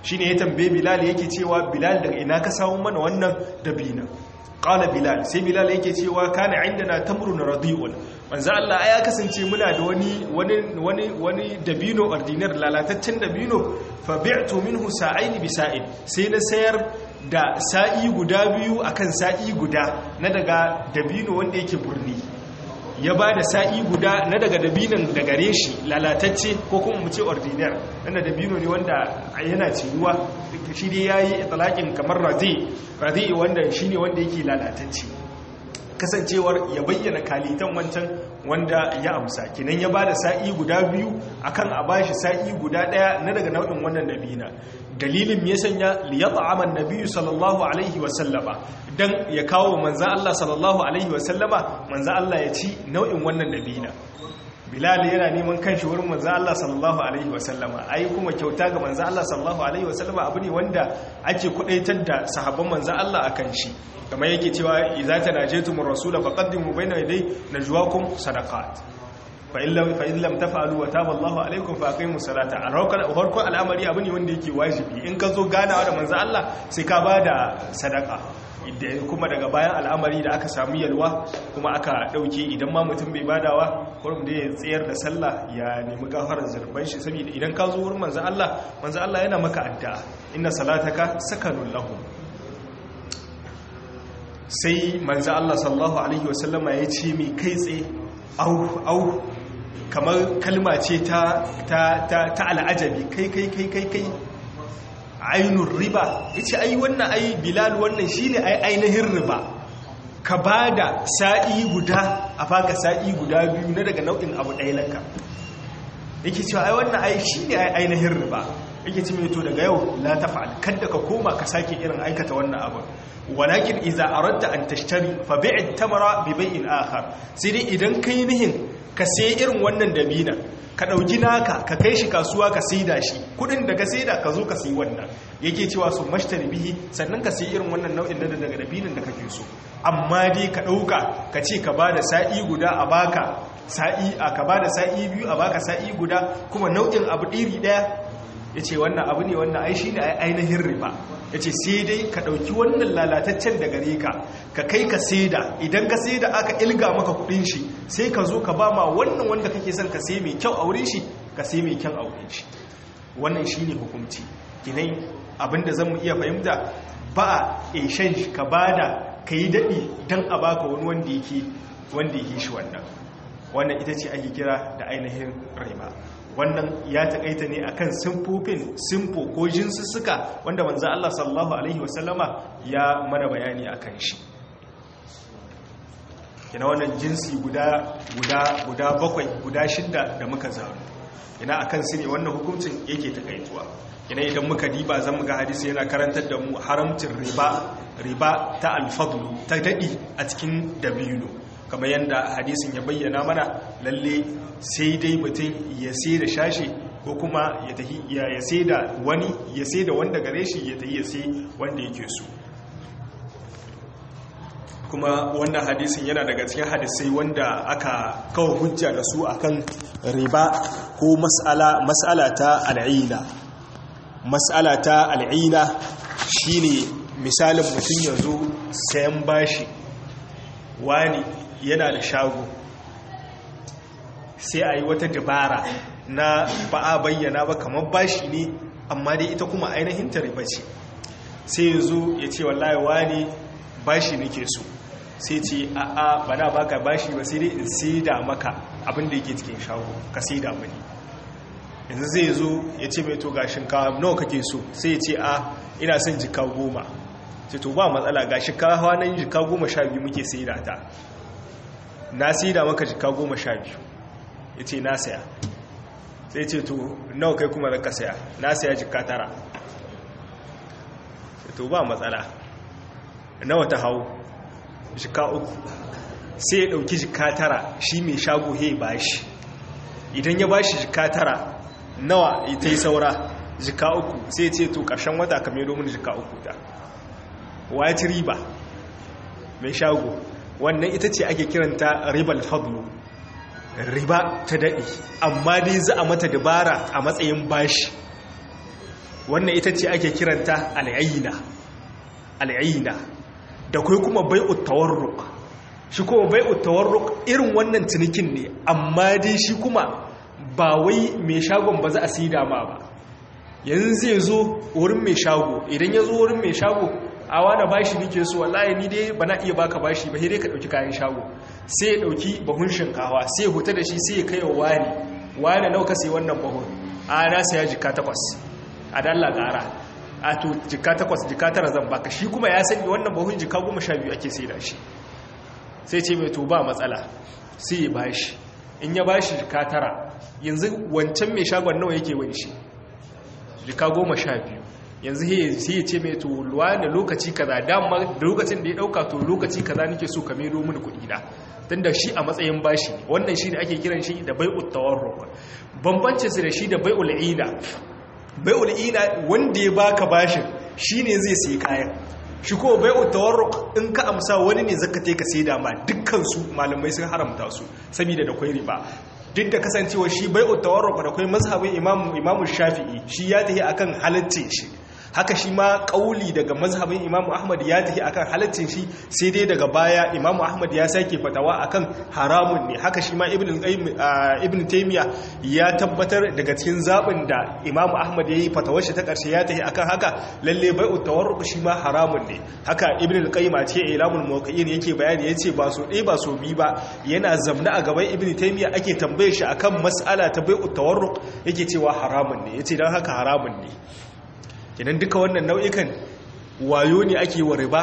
shine ya tambaye bilal yake cewa bilal daga ina ka samu mana wannan dabina qala bilal sai bilal yake cewa kana indana tamrun radiun manzo Allah ya kasance muna da wani wani wani wani dabino ordinar lalataccen dabino fa bi'tu minhu sa'ain bi sa'in sai na sayar da sa'i guda biyu akan sa'i guda na daga dabino wanda yake burni ya ba da sa'i guda na daga dabinan da gare shi lalatacce ko kuma mu ce ordinar wanda dabino ne wanda yana ciruwa shi dai ya yi talakin kamar razi razi wanda shi ne wanda yake lalatacce kasancewar ya bayyana kalitan wancan wanda ya amsa kinan ya ba da sa'i guda biyu akan a bashi sa'i guda daya na daga nau'in wannan dabina dalilin me ya sanya liyat'ama an-nabiyyu sallallahu alaihi wa sallama dan ya kawo manzo Allah sallallahu alaihi wa sallama manzo Allah ya ci nau'in wannan dabina Bilal yana neman kanshi wurin manzo Allah sallallahu alaihi wa sallama ai kuma kyauta ga manzo Allah sallallahu alaihi wa sallama abu ne wanda ake kudaitar da sahabban manzo Allah akan shi kamar yake cewa idza tanajatumur rasula faqaddimu bayna yaday najwakum sadaqat fa'in lam tafa'alu wa taba Allahu alaikum fa aqimu salata a farkon al'amari abu ne wanda yake wajibi in ka zo ganawa da manzo Allah sai ka bada sadaka kuma daga bayan al'amari da aka samu yalwa kuma aka dauke idan ma mutum bai badawa kurum da ya tsayar da sallah ya nemi gafarar zurban shi saboda idan ka zo wurin manzo Allah manzo Allah yana maka addu'a inna salataka sakanun lahum sai manzo Allah sallallahu alaihi wasallama ya ce mai kai tsaye au au kamar kalma ce ta ta ta, ta al'ajabi kai kai kai kai kai ainun riba yace ai wannan ai bilal wannan shine ai ainihin riba ka bada sa'i guda a baka sa'i guda biyu na daga nau'in abu ɗaya laka yake cewa ai wannan ai shine ai ainihin riba yake ce mai to daga yau la tafa'al kada ka koma ka sake irin aikata wannan abu walakin iza aradta an tashtari fa bi'i tamara bi bai'in akhar sai dai idan kai nihin ka sai irin wannan dabina ka dauki naka ka kai shi kasuwa ka saida shi kudin da ka saida ka zo ka sayi wannan yake cewa su mashtari bihi sannan ka sai irin wannan nau'in da daga dabinan da kake so amma dai ka dauka ka ce ka bada sa'i guda a baka sa'i a ka bada sa'i biyu a baka sa'i guda kuma nau'in abu iri daya ya ce wannan abu ne wannan ai shi ne ainihin riba ya ce sai dai ka ɗauki wannan lalataccen da gare ka ka kai ka saida idan ka saida aka ilga maka kudin shi sai ka zo ka ba ma wannan wanda kake son ka sai mai kyau a wurin shi ka sai mai kyan a wurin shi wannan shi ne hukunci kinai abinda zan mu iya fahimta ba a shan shi ka bada ka yi daɗi don a baka wani wanda yake wanda yake shi wannan wannan ita ce ake kira da ainihin riba wannan ya taƙaita ne akan simfofin simfo ko jinsussuka wanda manzo Allah sallallahu alaihi wasallama ya mana bayani akan shi kina wannan jinsi guda guda guda bakwai guda shidda da muka zaru ina akan su ne wannan hukuncin yake takaituwa ina idan muka diba zan muga hadisi yana karantar da mu haramcin riba riba ta alfadlu ta dadi a cikin dabino kamar yadda hadisin ya bayyana mana lalle sai dai mutum ya sai da shashi ko kuma ya sai da wani ya sai da wanda gare shi ya tafi ya sai wanda yake so kuma wannan hadisin yana daga cikin hadisai wanda aka kawo hujja da su akan riba ko mas'ala mas'ala ta al'ina mas'ala ta al'ina shine misalin mutum ya zo sayan bashi wani yana da shago sai a yi wata dabara na ba a bayyana ba kamar bashi ne amma dai ita kuma ainihin ta riba ce sai ya zo ya ce wallahi wani bashi nake so sai ce a a ba na baka bashi ba sai dai in saida maka abin da yake cikin shago ka saida mani yanzu zai zo ya ce mai to ga shinkawa nawa kake so sai ya ce a ina son jika goma ce to ba matsala ga shinkawa nan jika goma sha biyu muke saida ta na saida maka jika goma sha biyu ya ce na saya sai ce to nawa kai kuma zaka saya na saya jika tara to ba matsala nawa ta hau jika uku sai ya dauki jika tara shi mai shago he ba shi idan ya ba shi jika tara nawa ita yi saura jika uku sai ce to karshen wata ka mero mini jika uku ta white riba mai shago wannan ita ce ake kiranta ribal fadlu riba ta daɗi amma dai za a mata dabara a matsayin bashi wannan ita ce ake kiranta al'ayina al'ayina da kai kuma bai'ut tawarruk shi kuma bai'ut tawarruk irin wannan cinikin ne amma dai shi kuma ba wai mai shagon ba za a sida ma ba yanzu zai zo wurin mai shago idan ya zo wurin mai shago a wani bashi nike so wallahi ni dai ba na iya baka bashi ba dai ka dauki kayan shago sai ya dauki bahun shinkawa sai ya huta da shi sai ya kai wa wani wani nauka sai wannan bahun a na saya jika takwas a dalla gara a to jika takwas jika tara zan baka shi kuma ya sani wannan bahun jika goma sha biyu ake sai da shi sai ce mai to ba matsala sai ya bashi in ya bashi jika tara yanzu wancan mai shagon nawa yake wani shi jika goma sha biyu yanzu sai ya ce mai to luwa da lokaci kaza dama da lokacin da ya dauka to lokaci kaza nake so ka mero mini kuɗi na tun da shi a matsayin bashi wannan shi ne ake kiran shi da bai'ut tawarruk bambancin su da shi da bai'ul ina bai'ul ina wanda ya baka bashin shine zai sayi kayan shi ko bai'ut tawarruk in ka amsa wani ne zaka take ka saida ma dukkan su malamai sun haramta su saboda da kwai riba duk da kasancewa shi bai'ut tawarruk da kwai mazhabin imamu imamu shafi'i shi ya tafi akan halaccin shi haka shi ma kauli daga mazhabin imamu ahmad ya tafi akan halaccin shi sai dai daga baya imamu ahmad ya sake fatawa akan haramun ne haka shi ma ibn taymiya ya tabbatar daga cikin zabin da imamu ahmad ya yi fatawar shi ta karshe ya tafi akan haka lalle bai'ut tawarruq shi ma haramun ne haka ibn al-qayyim a cikin ilamul muwaqqi'in yake bayani yace ba so ɗaya ba so bi ba yana zamna a gaban ibn taymiya ake tambaye shi akan mas'ala ta bai'ut tawarruq yake cewa haramun ne yace dan haka haramun ne kenan duka wannan nau'ikan wayo ne ake wa riba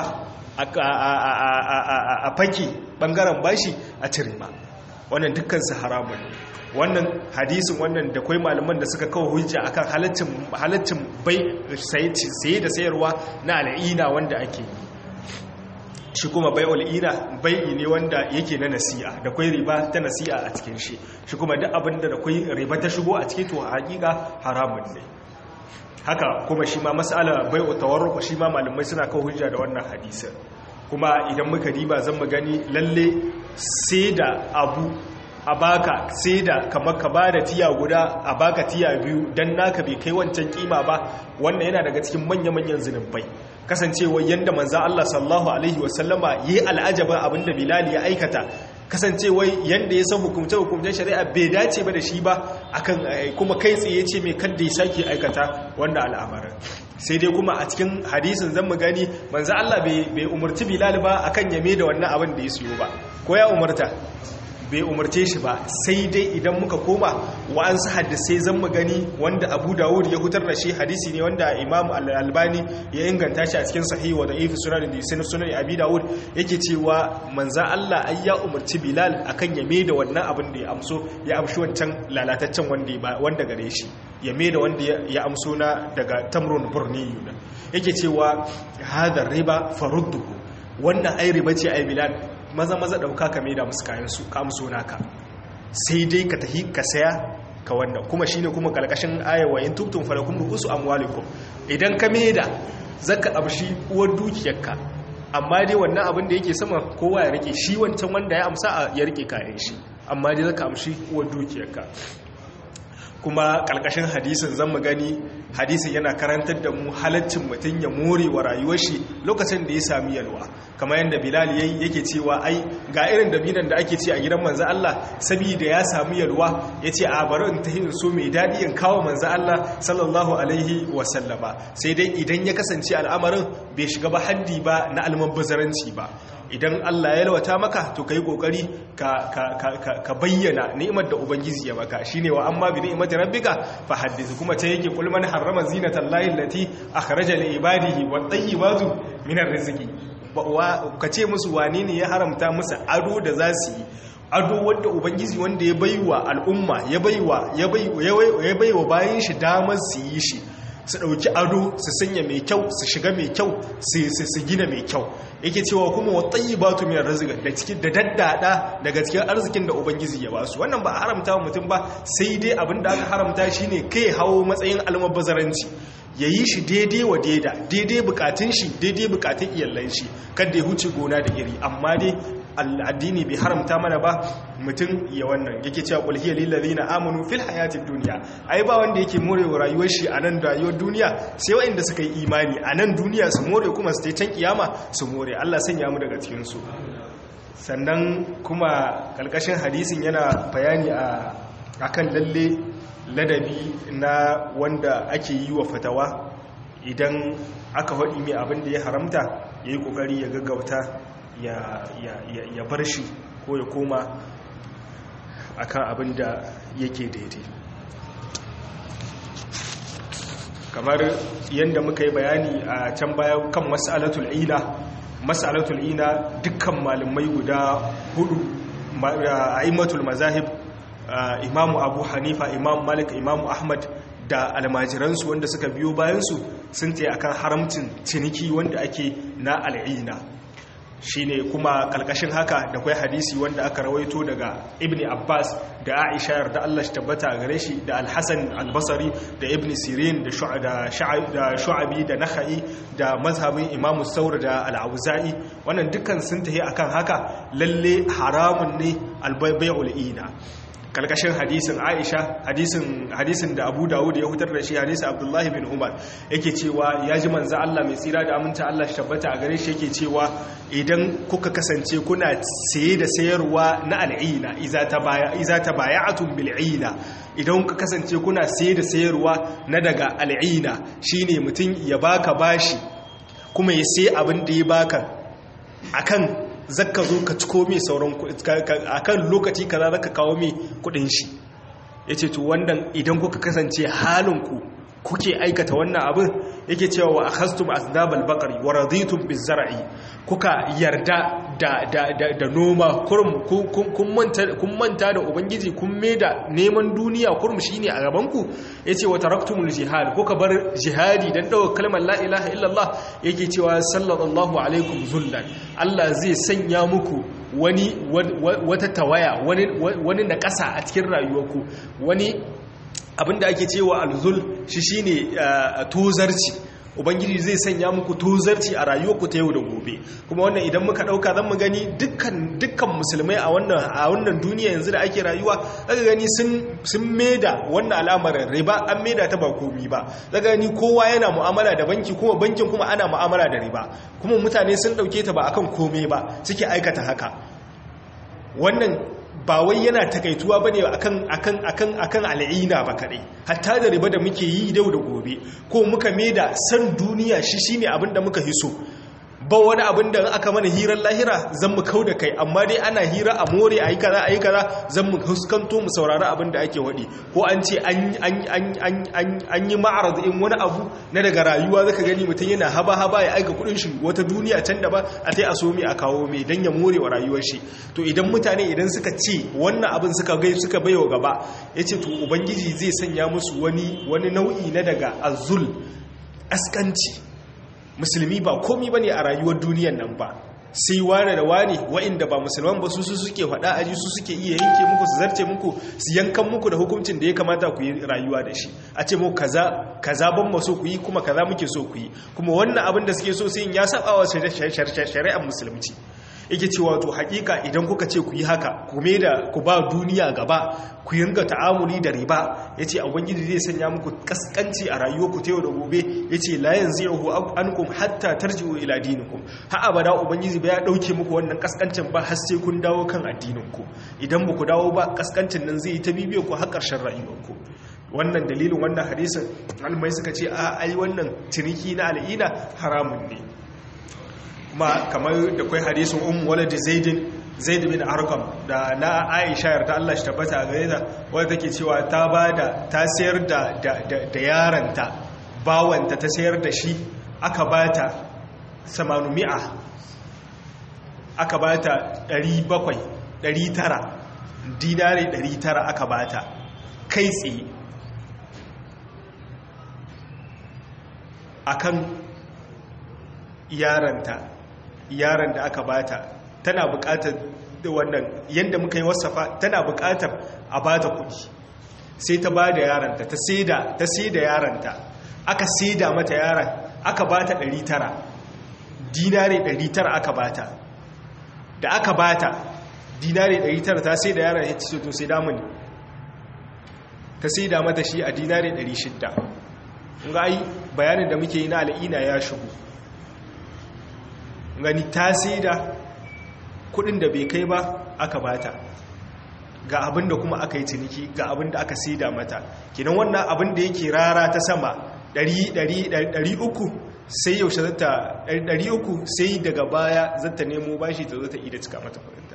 a faki bangaren bashi a ci riba wannan dukkansu haramun wannan hadisin wannan da kwai malaman da suka kawo hujja akan halaccin bai saye da sayarwa na al'ina wanda ake yi shi kuma bai ol'ina bai'i ne wanda yake na nasi'a da kwai riba ta nasi'a a cikin shi shi kuma duk abin da kwai riba ta shigo a cikin to hakika haramun ne haka kuma shi ma mas'ala bai'u tawarruq shi ma malamai suna kawo hujja da wannan hadisin kuma idan muka diba zan mu gani lalle sai da abu a baka sai da kamar ka bada tiya guda a baka tiya biyu dan naka bai kai wancan kima ba wannan yana daga cikin manya-manyan zinubai kasancewa yanda manzo Allah sallallahu alaihi wasallama yi al'ajaba abinda Bilal ya aikata kasancewa yanda ya san hukumce hukumcen shari'a bai dace ba da shi ba akan kuma kai tsaye ce mai kadda ya sake aikata wanda al'amarin sai dai kuma a cikin hadisin zan mu gani manzo Allah bai umarci Bilal ba akan yame da wannan abin da ya siyo ba ko ya umarta bai umarce shi ba sai dai idan muka koma wa'ansu hadisai zan mu gani wanda abu dawud ya hutar da shi hadisi ne wanda imam al-albani ya inganta shi a cikin sahihi wa da'if sunan da sunan sunan abi dawud yake cewa manza Allah ai ya umarci bilal akan ya me da wannan abin da ya amso ya amshi wancan lalataccen wanda wanda gare shi ya me da wanda ya amso na daga tamrun burniyu yake cewa hadar riba farudduhu wannan ai riba ce ai bilal maza maza dauka ka maida musu kayan su ka amso naka sai dai ka tahi ka saya ka wannan kuma shine kuma kalkashin aya wa in tubtum falakum ru'usu amwalikum idan ka maida zaka amshi uwar dukiyarka amma dai wannan abin da yake sama kowa ya rike shi wancan wanda ya amsa ya rike kayan shi amma dai zaka amshi uwar dukiyarka kuma kalkashin hadisin zan mu gani hadisin yana karantar da mu halaccin mutum ya more wa rayuwar shi lokacin da ya sami yalwa kamar yadda bilal yayi yake cewa ai ga irin dabinan da ake ci a gidan manzo Allah saboda ya sami yalwa yace a bari in tahi so mai dadi in kawo manzo Allah sallallahu alaihi wa sallama sai dai idan ya kasance al'amarin bai shiga ba haddi ba na almubazzaranci ba idan Allah ya lawata maka to kai kokari ka ka bayyana ni'imar da ubangiji ya maka shine wa amma bi ni'imati rabbika fa haddith kuma ta yake kul man harrama zinatan lahi allati akhraja li ibadihi wat tayyibatu min arziki ka ce musu wane ne ya haramta musu ado da za su yi ado wanda ubangiji wanda ya baiwa al'umma ya baiwa ya baiwa bayan shi damar su yi shi su ɗauki ado su sanya mai kyau su shiga mai kyau su gina mai kyau yake cewa kuma wa tsayi ba tu miyar razika da cikin da daddada daga cikin arzikin da ubangiji ya basu wannan ba a haramta mutum ba sai dai abin da aka haramta shine kai hawo matsayin almabazaranci ya yi shi daidai wa daida daidai bukatun shi daidai bukatun iyalan shi kada ya huce gona da iri amma dai addini bai haramta mana ba mutum ya wannan yake cewa qul hiya lil ladina amanu fil hayatid dunya ai ba wanda yake morewa rayuwar shi a nan rayuwar duniya sai waɗanda suka yi imani a nan duniya su more kuma su can kiyama su more Allah sanya mu daga cikin su sannan kuma kalkashin hadisin yana bayani a akan lalle ladabi na wanda ake yi wa fatawa idan aka faɗi mai abin da ya haramta ya yi ƙoƙari ya gaggauta ya bar shi ko ya koma akan abin da yake daidai kamar yadda muka yi bayani a can baya kan mas'alatul ila mas'alatul ila dukkan malamai guda hudu a'immatul mazahib imamu abu hanifa imam malik imamu ahmad da almajiransu wanda suka biyo bayansu sun ta akan haramcin ciniki wanda ake na al'ina shine kuma kalkashin haka da kwai hadisi wanda aka rawaito daga ibn abbas da aisha yarda Allah shi tabbata gare shi da al-hasan al-basri da ibn sirin da shu'abi da nakhai da mazhabin imam saur da al-auza'i wannan dukkan sun tahi akan haka lalle haramun ne al-bai'ul ina kalkashin hadisin aisha hadisin hadisin da abu dawud ya hutar da shi hadisin abdullahi bin umar yake cewa ya ji manza allah mai tsira da aminta allah shi tabbata a gare shi yake cewa idan kuka kasance kuna saye da sayarwa na al'ina iza ta baya'atun bil'ina idan kuka kasance kuna saye da sayarwa na daga al'ina shine mutum ya baka bashi kuma ya sai abin da ya baka akan zakka zo ka ciko mai sauran a kan lokaci kaza zaka kawo mai kudin shi ya ce to wannan idan kuka kasance halinku kuke aikata wannan abin yake cewa wa akhastum asdabal baqari wa raditum bizar'i kuka yarda da da da noma kurum kun manta kun manta da ubangiji kun da neman duniya kurum shine a gaban ku yace wa taraktumul jihad kuka bar jihadi dan dawo kalmar la ilaha illallah yake cewa sallallahu alaikum zullan Allah zai sanya muku wani wata tawaya wani wani na ƙasa a cikin rayuwarku wani abinda ake cewa alzul shi shine tozarci ubangiji zai sanya muku tozarci a rayuwarku ta yau da gobe kuma wannan idan muka dauka zan mu gani dukkan dukkan musulmai a wannan a wannan duniya yanzu da ake rayuwa zaka gani sun sun meda wannan al'amarin riba an meda ta ba komi ba zaka gani kowa yana mu'amala da banki kuma bankin kuma ana mu'amala da riba kuma mutane sun dauke ta ba akan komai ba suke aikata haka wannan ba wai yana takaituwa bane akan akan akan akan al'ina ba kadai hatta da riba da muke yi dau da gobe ko muka da san duniya shi shine abin da muka hiso ba wani abin da aka mana hirar lahira zan mu kau da kai amma dai ana hira a more a yi kaza a yi kaza zan mu huskanto mu saurari abin da ake waɗi ko an ce an yi ma'arar in wani abu na daga rayuwa zaka gani mutum yana haba haba ya aika kudin shi wata duniya can da ba a tai a so mai a kawo mai don ya more wa rayuwar shi to idan mutane idan suka ce wannan abin suka gai suka baiwa gaba ya ce to ubangiji zai sanya musu wani wani nau'i na daga azul askanci musulmi ba komi ba ne a rayuwar duniyan nan ba sai wane da wane wa'inda ba musulman ba su su suke faɗa aji su suke iya yanke muku su zarce muku su yankan muku da hukuncin da ya kamata ku yi rayuwa da shi a ce muku kaza kaza ban so ku yi kuma kaza muke so ku yi kuma wannan abin da suke so sai ya saba wa shari'ar musulunci yake cewa to hakika idan kuka ce ku yi haka ku da ku ba duniya gaba ku yinga ta'amuli da riba yace ubangiji zai sanya muku kaskanci a rayuwarku ta yau da gobe yace la yanzihu ankum hatta tarji'u ila dinikum ha abada ubangiji ba ya dauke muku wannan kaskancin ba har sai kun dawo kan addininku idan ba ku dawo ba kaskancin nan zai yi ta bibiyo ku har ƙarshen rayuwarku wannan dalilin wannan hadisin almai suka ce a ai wannan ciniki na al'ina haramun ne kuma kamar da kwai hadisun um walad zaidin zaid bin arqam da na aisha yarda Allah shi tabbata gare ta wanda take cewa ta bada ta sayar da da yaranta bawanta ta sayar da shi aka bata 800 aka bata 700 900 dinari 900 aka bata kai tsaye akan yaranta yaran da aka bata tana bukatar da wannan yadda muka yi wasafa tana bukatar a bata kudi sai ta ba da yaranta ta saida ta saida yaranta aka saida mata yaran aka bata 900 dinare 900 aka bata da aka bata dinari 900 ta sai da yaron ya ce to sai da mun ta sai da mata shi a dinari 600 ga ai bayanin da muke yi na al'ina ya shigo gani ta sai da kudin da bai kai ba aka bata ga abin da kuma aka yi ciniki ga abin da aka sai da mata kinan wannan abin da yake rara ta sama 300 sai yaushe zata 300 sai daga baya zata nemo bashi ta zo ta ida cika mata kudinta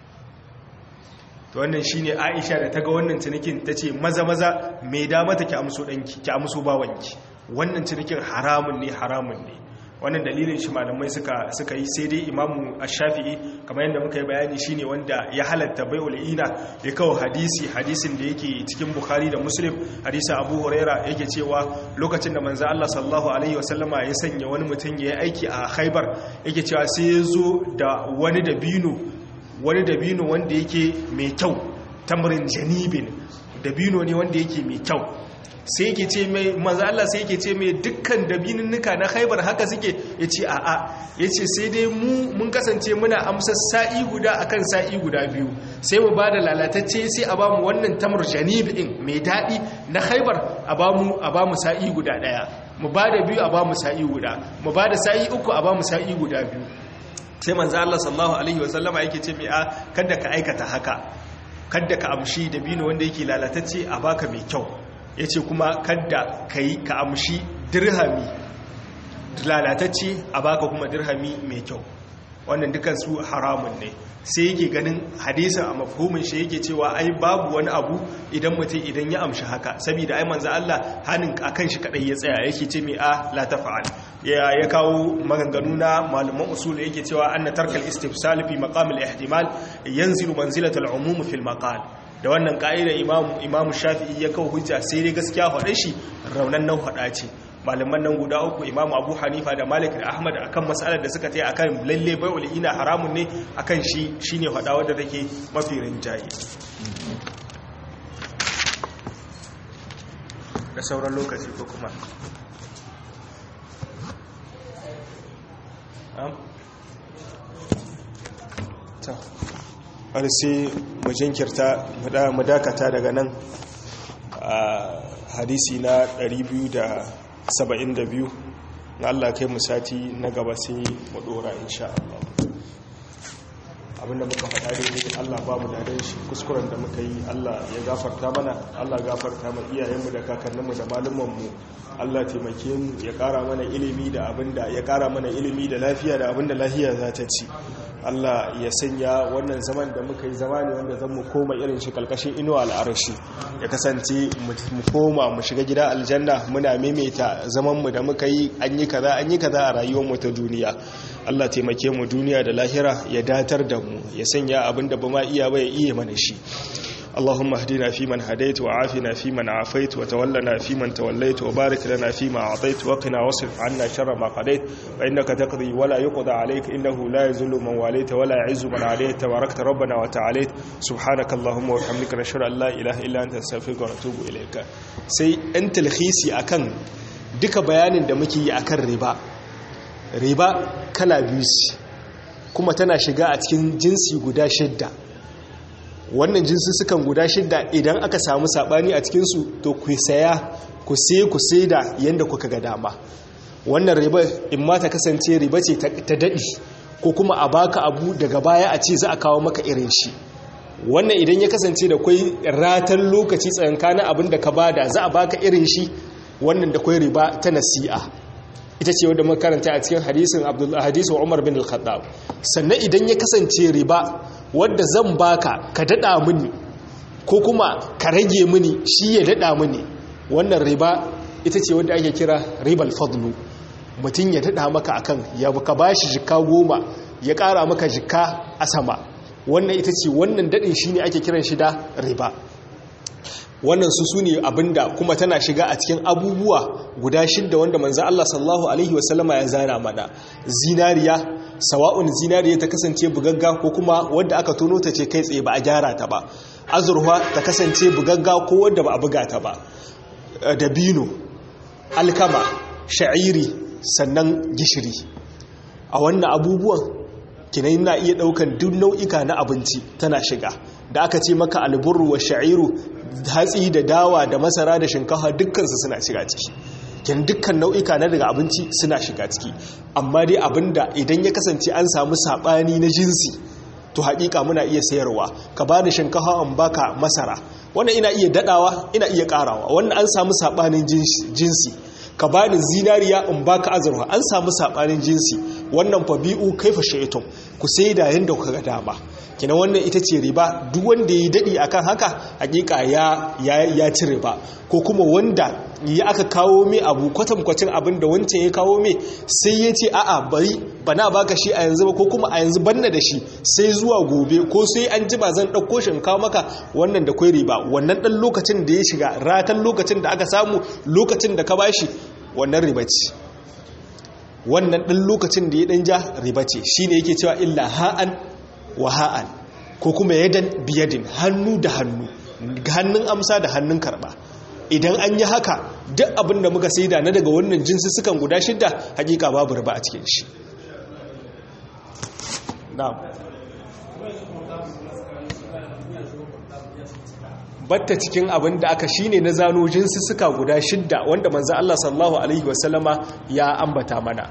to wannan shine Aisha da ta ga wannan cinikin tace maza maza mai da mata ki amso danki ki amso bawanki wannan cinikin haramun ne haramun ne wannan dalilin shi malamai suka suka yi sai dai imamu ash-shafi'i kamar yadda muka yi bayani shine wanda ya halatta bai'ul ina ya kawo hadisi hadisin da yake cikin bukhari da muslim hadisin abu huraira yake cewa lokacin da manzo Allah sallallahu alaihi wasallama ya sanya wani mutum ya yi aiki a khaibar yake cewa sai ya zo da wani dabino wani dabino wanda yake mai kyau tamrin janibin dabino ne wanda yake mai kyau sai yake ce mai manzo Allah sai yake ce mai dukkan dabininnuka na Khaibar haka suke yace a'a yace sai dai mu mun kasance muna amsar sa'i guda akan sa'i guda biyu sai mu bada lalatacce sai a bamu wannan tamr janib din mai dadi na Khaibar a bamu a bamu sa'i guda daya mu bada biyu a bamu sa'i guda mu bada sa'i uku a bamu sa'i guda biyu sai manzo Allah sallallahu alaihi wasallama yake ce mai a kada ka aikata haka kada ka amshi dabino wanda yake lalatacce a baka mai kyau ya ce kuma kadda ka yi ka amshi dirhami lalatacce a baka kuma dirhami mai kyau wannan dukansu haramun ne sai yake ganin hadisin a mafhumin shi yake cewa ai babu wani abu idan mutum idan ya amshi haka saboda ai manzo Allah hanin akan shi kadai ya tsaya yake ce mai a la tafa'al ya ya kawo maganganu na malaman usul yake cewa anna tarkal istifsal fi maqam al-ihtimal yanzilu manzilata al-umum fi al-maqal da wannan ka'idar imamu shafi'i ya kawo hujja sai dai gaskiya faɗe shi raunan nan faɗa ce malaman nan guda uku imamu abu hanifa da malik da ahmad akan matsalar da suka taya akan lalle bai ina haramun ne akan shi shine faɗa wadda take mafi rinjaye da sauran lokaci ko kuma har sai mu jinkirta mu dakata daga nan a hadisi na 272 na Allah kai mu sati na gaba sai mu dora insha Allah abinda muka faɗa daidai Allah ba mu dadan shi kuskuren da muka yi Allah ya gafarta mana Allah gafarta ma iyayenmu da kakanninmu da malumanmu Allah taimake mu ya ƙara mana ilimi da abinda ya ƙara mana ilimi da lafiya da abinda lafiya za ta ci Allah ya sanya wannan zaman da muka yi zama ne wanda zan mu koma irin shi kalkashin inuwa al'arashi ya kasance mu koma mu shiga gida aljanna muna maimaita zamanmu da muka yi an yi kaza an yi kaza a rayuwarmu ta duniya Allah taimake mu duniya da lahira ya datar da mu ya sanya abin da ba ma iya ba ya iya mana shi اللهم اهدنا فيمن هديت وعافنا فيمن عافيت وتولنا فيمن توليت وبارك لنا فيما أعطيت وقنا واصرف عنا شر ما قضيت فإنك تقضي ولا يقضى عليك إنه لا يذل من واليت ولا يعز من عليت تباركت ربنا وتعاليت سبحانك اللهم وبحمدك نشهد أن لا إله إلا أنت نستغفرك ونتوب إليك سي أنت الخيسي أكن duka bayanin da muke yi akan riba riba kala biyu kuma tana shiga a cikin jinsi guda shidda wannan jinsussukan guda shidda idan aka samu sabani a cikinsu to ku saya ku sai ku sai da yadda kuka ga dama wannan riba in ma ta kasance riba ce ta daɗi ko kuma a baka abu daga baya a ce za a kawo maka irin shi wannan idan ya kasance da kwai ratan lokaci tsakankanin abin da ka bada za a baka irin shi wannan da kwai riba ta nasi'a ita ce wadda makaranta a cikin hadisin hadisin Umar bin Al-Khattab sannan idan ya kasance riba wadda zan baka ka dada mini ko kuma ka rage mini shi ya dada mini wannan riba ita ce wadda ake kira ribal fadlu mutum ya dada maka akan ya ka bashi jika goma ya kara maka jika a sama wannan ita ce wannan dadin shine ake kiran shi da riba wannan su su ne abinda kuma tana shiga a cikin abubuwa guda shidda wanda manzo Allah sallallahu alaihi wasallama ya zana mana zinariya sawa'un zinariya ta kasance bugagga ko kuma wadda aka tono ta ce kai tsaye ba a gyara ta ba azurfa ta kasance bugagga ko wadda ba a buga ta ba dabino alkama sha'iri sannan gishiri a wannan abubuwan kinan na iya daukan duk nau'ika na abinci tana shiga da aka ce maka alburu wa sha'iru hatsi da dawa da masara da shinkafa dukkansu suna shiga ciki kin dukkan nau'ika na daga abinci suna shiga ciki amma dai abinda idan ya kasance an samu sabani na jinsi to haƙiƙa muna iya sayarwa ka bani shinkafa an baka masara wannan ina iya dadawa ina iya karawa wannan an samu sabanin jinsi ka bani zinariya in baka azurfa an samu sabanin jinsi wannan fa bi'u kaifa shaytum ku sai da yanda kuka ga dama kina wannan ita ce riba duk wanda ya dadi akan haka hakika ya ya ci riba ko kuma wanda ya aka kawo mai abu kwatankwacin abin da wancan ya kawo mai sai ya ce a'a bari bana baka shi a yanzu ba ko kuma a yanzu banna da shi sai zuwa gobe ko sai an ji ba zan ɗauko shi in kawo maka wannan da kwai riba wannan ɗan lokacin da ya shiga ratan lokacin da aka samu lokacin da ka bashi wannan riba ce wannan ɗan lokacin da ya ɗan ja riba ce shi ne yake cewa illa ha'an wa ha'an ko kuma yadan biyadin hannu da hannu hannun amsa da hannun karɓa idan an yi haka duk abin da muka saida na daga wannan jinsi sukan guda shidda hakika babu riba a cikin shi batta cikin abin da aka shine na zano jinsi suka guda shidda wanda manzo Allah sallallahu alaihi wasallama ya ambata mana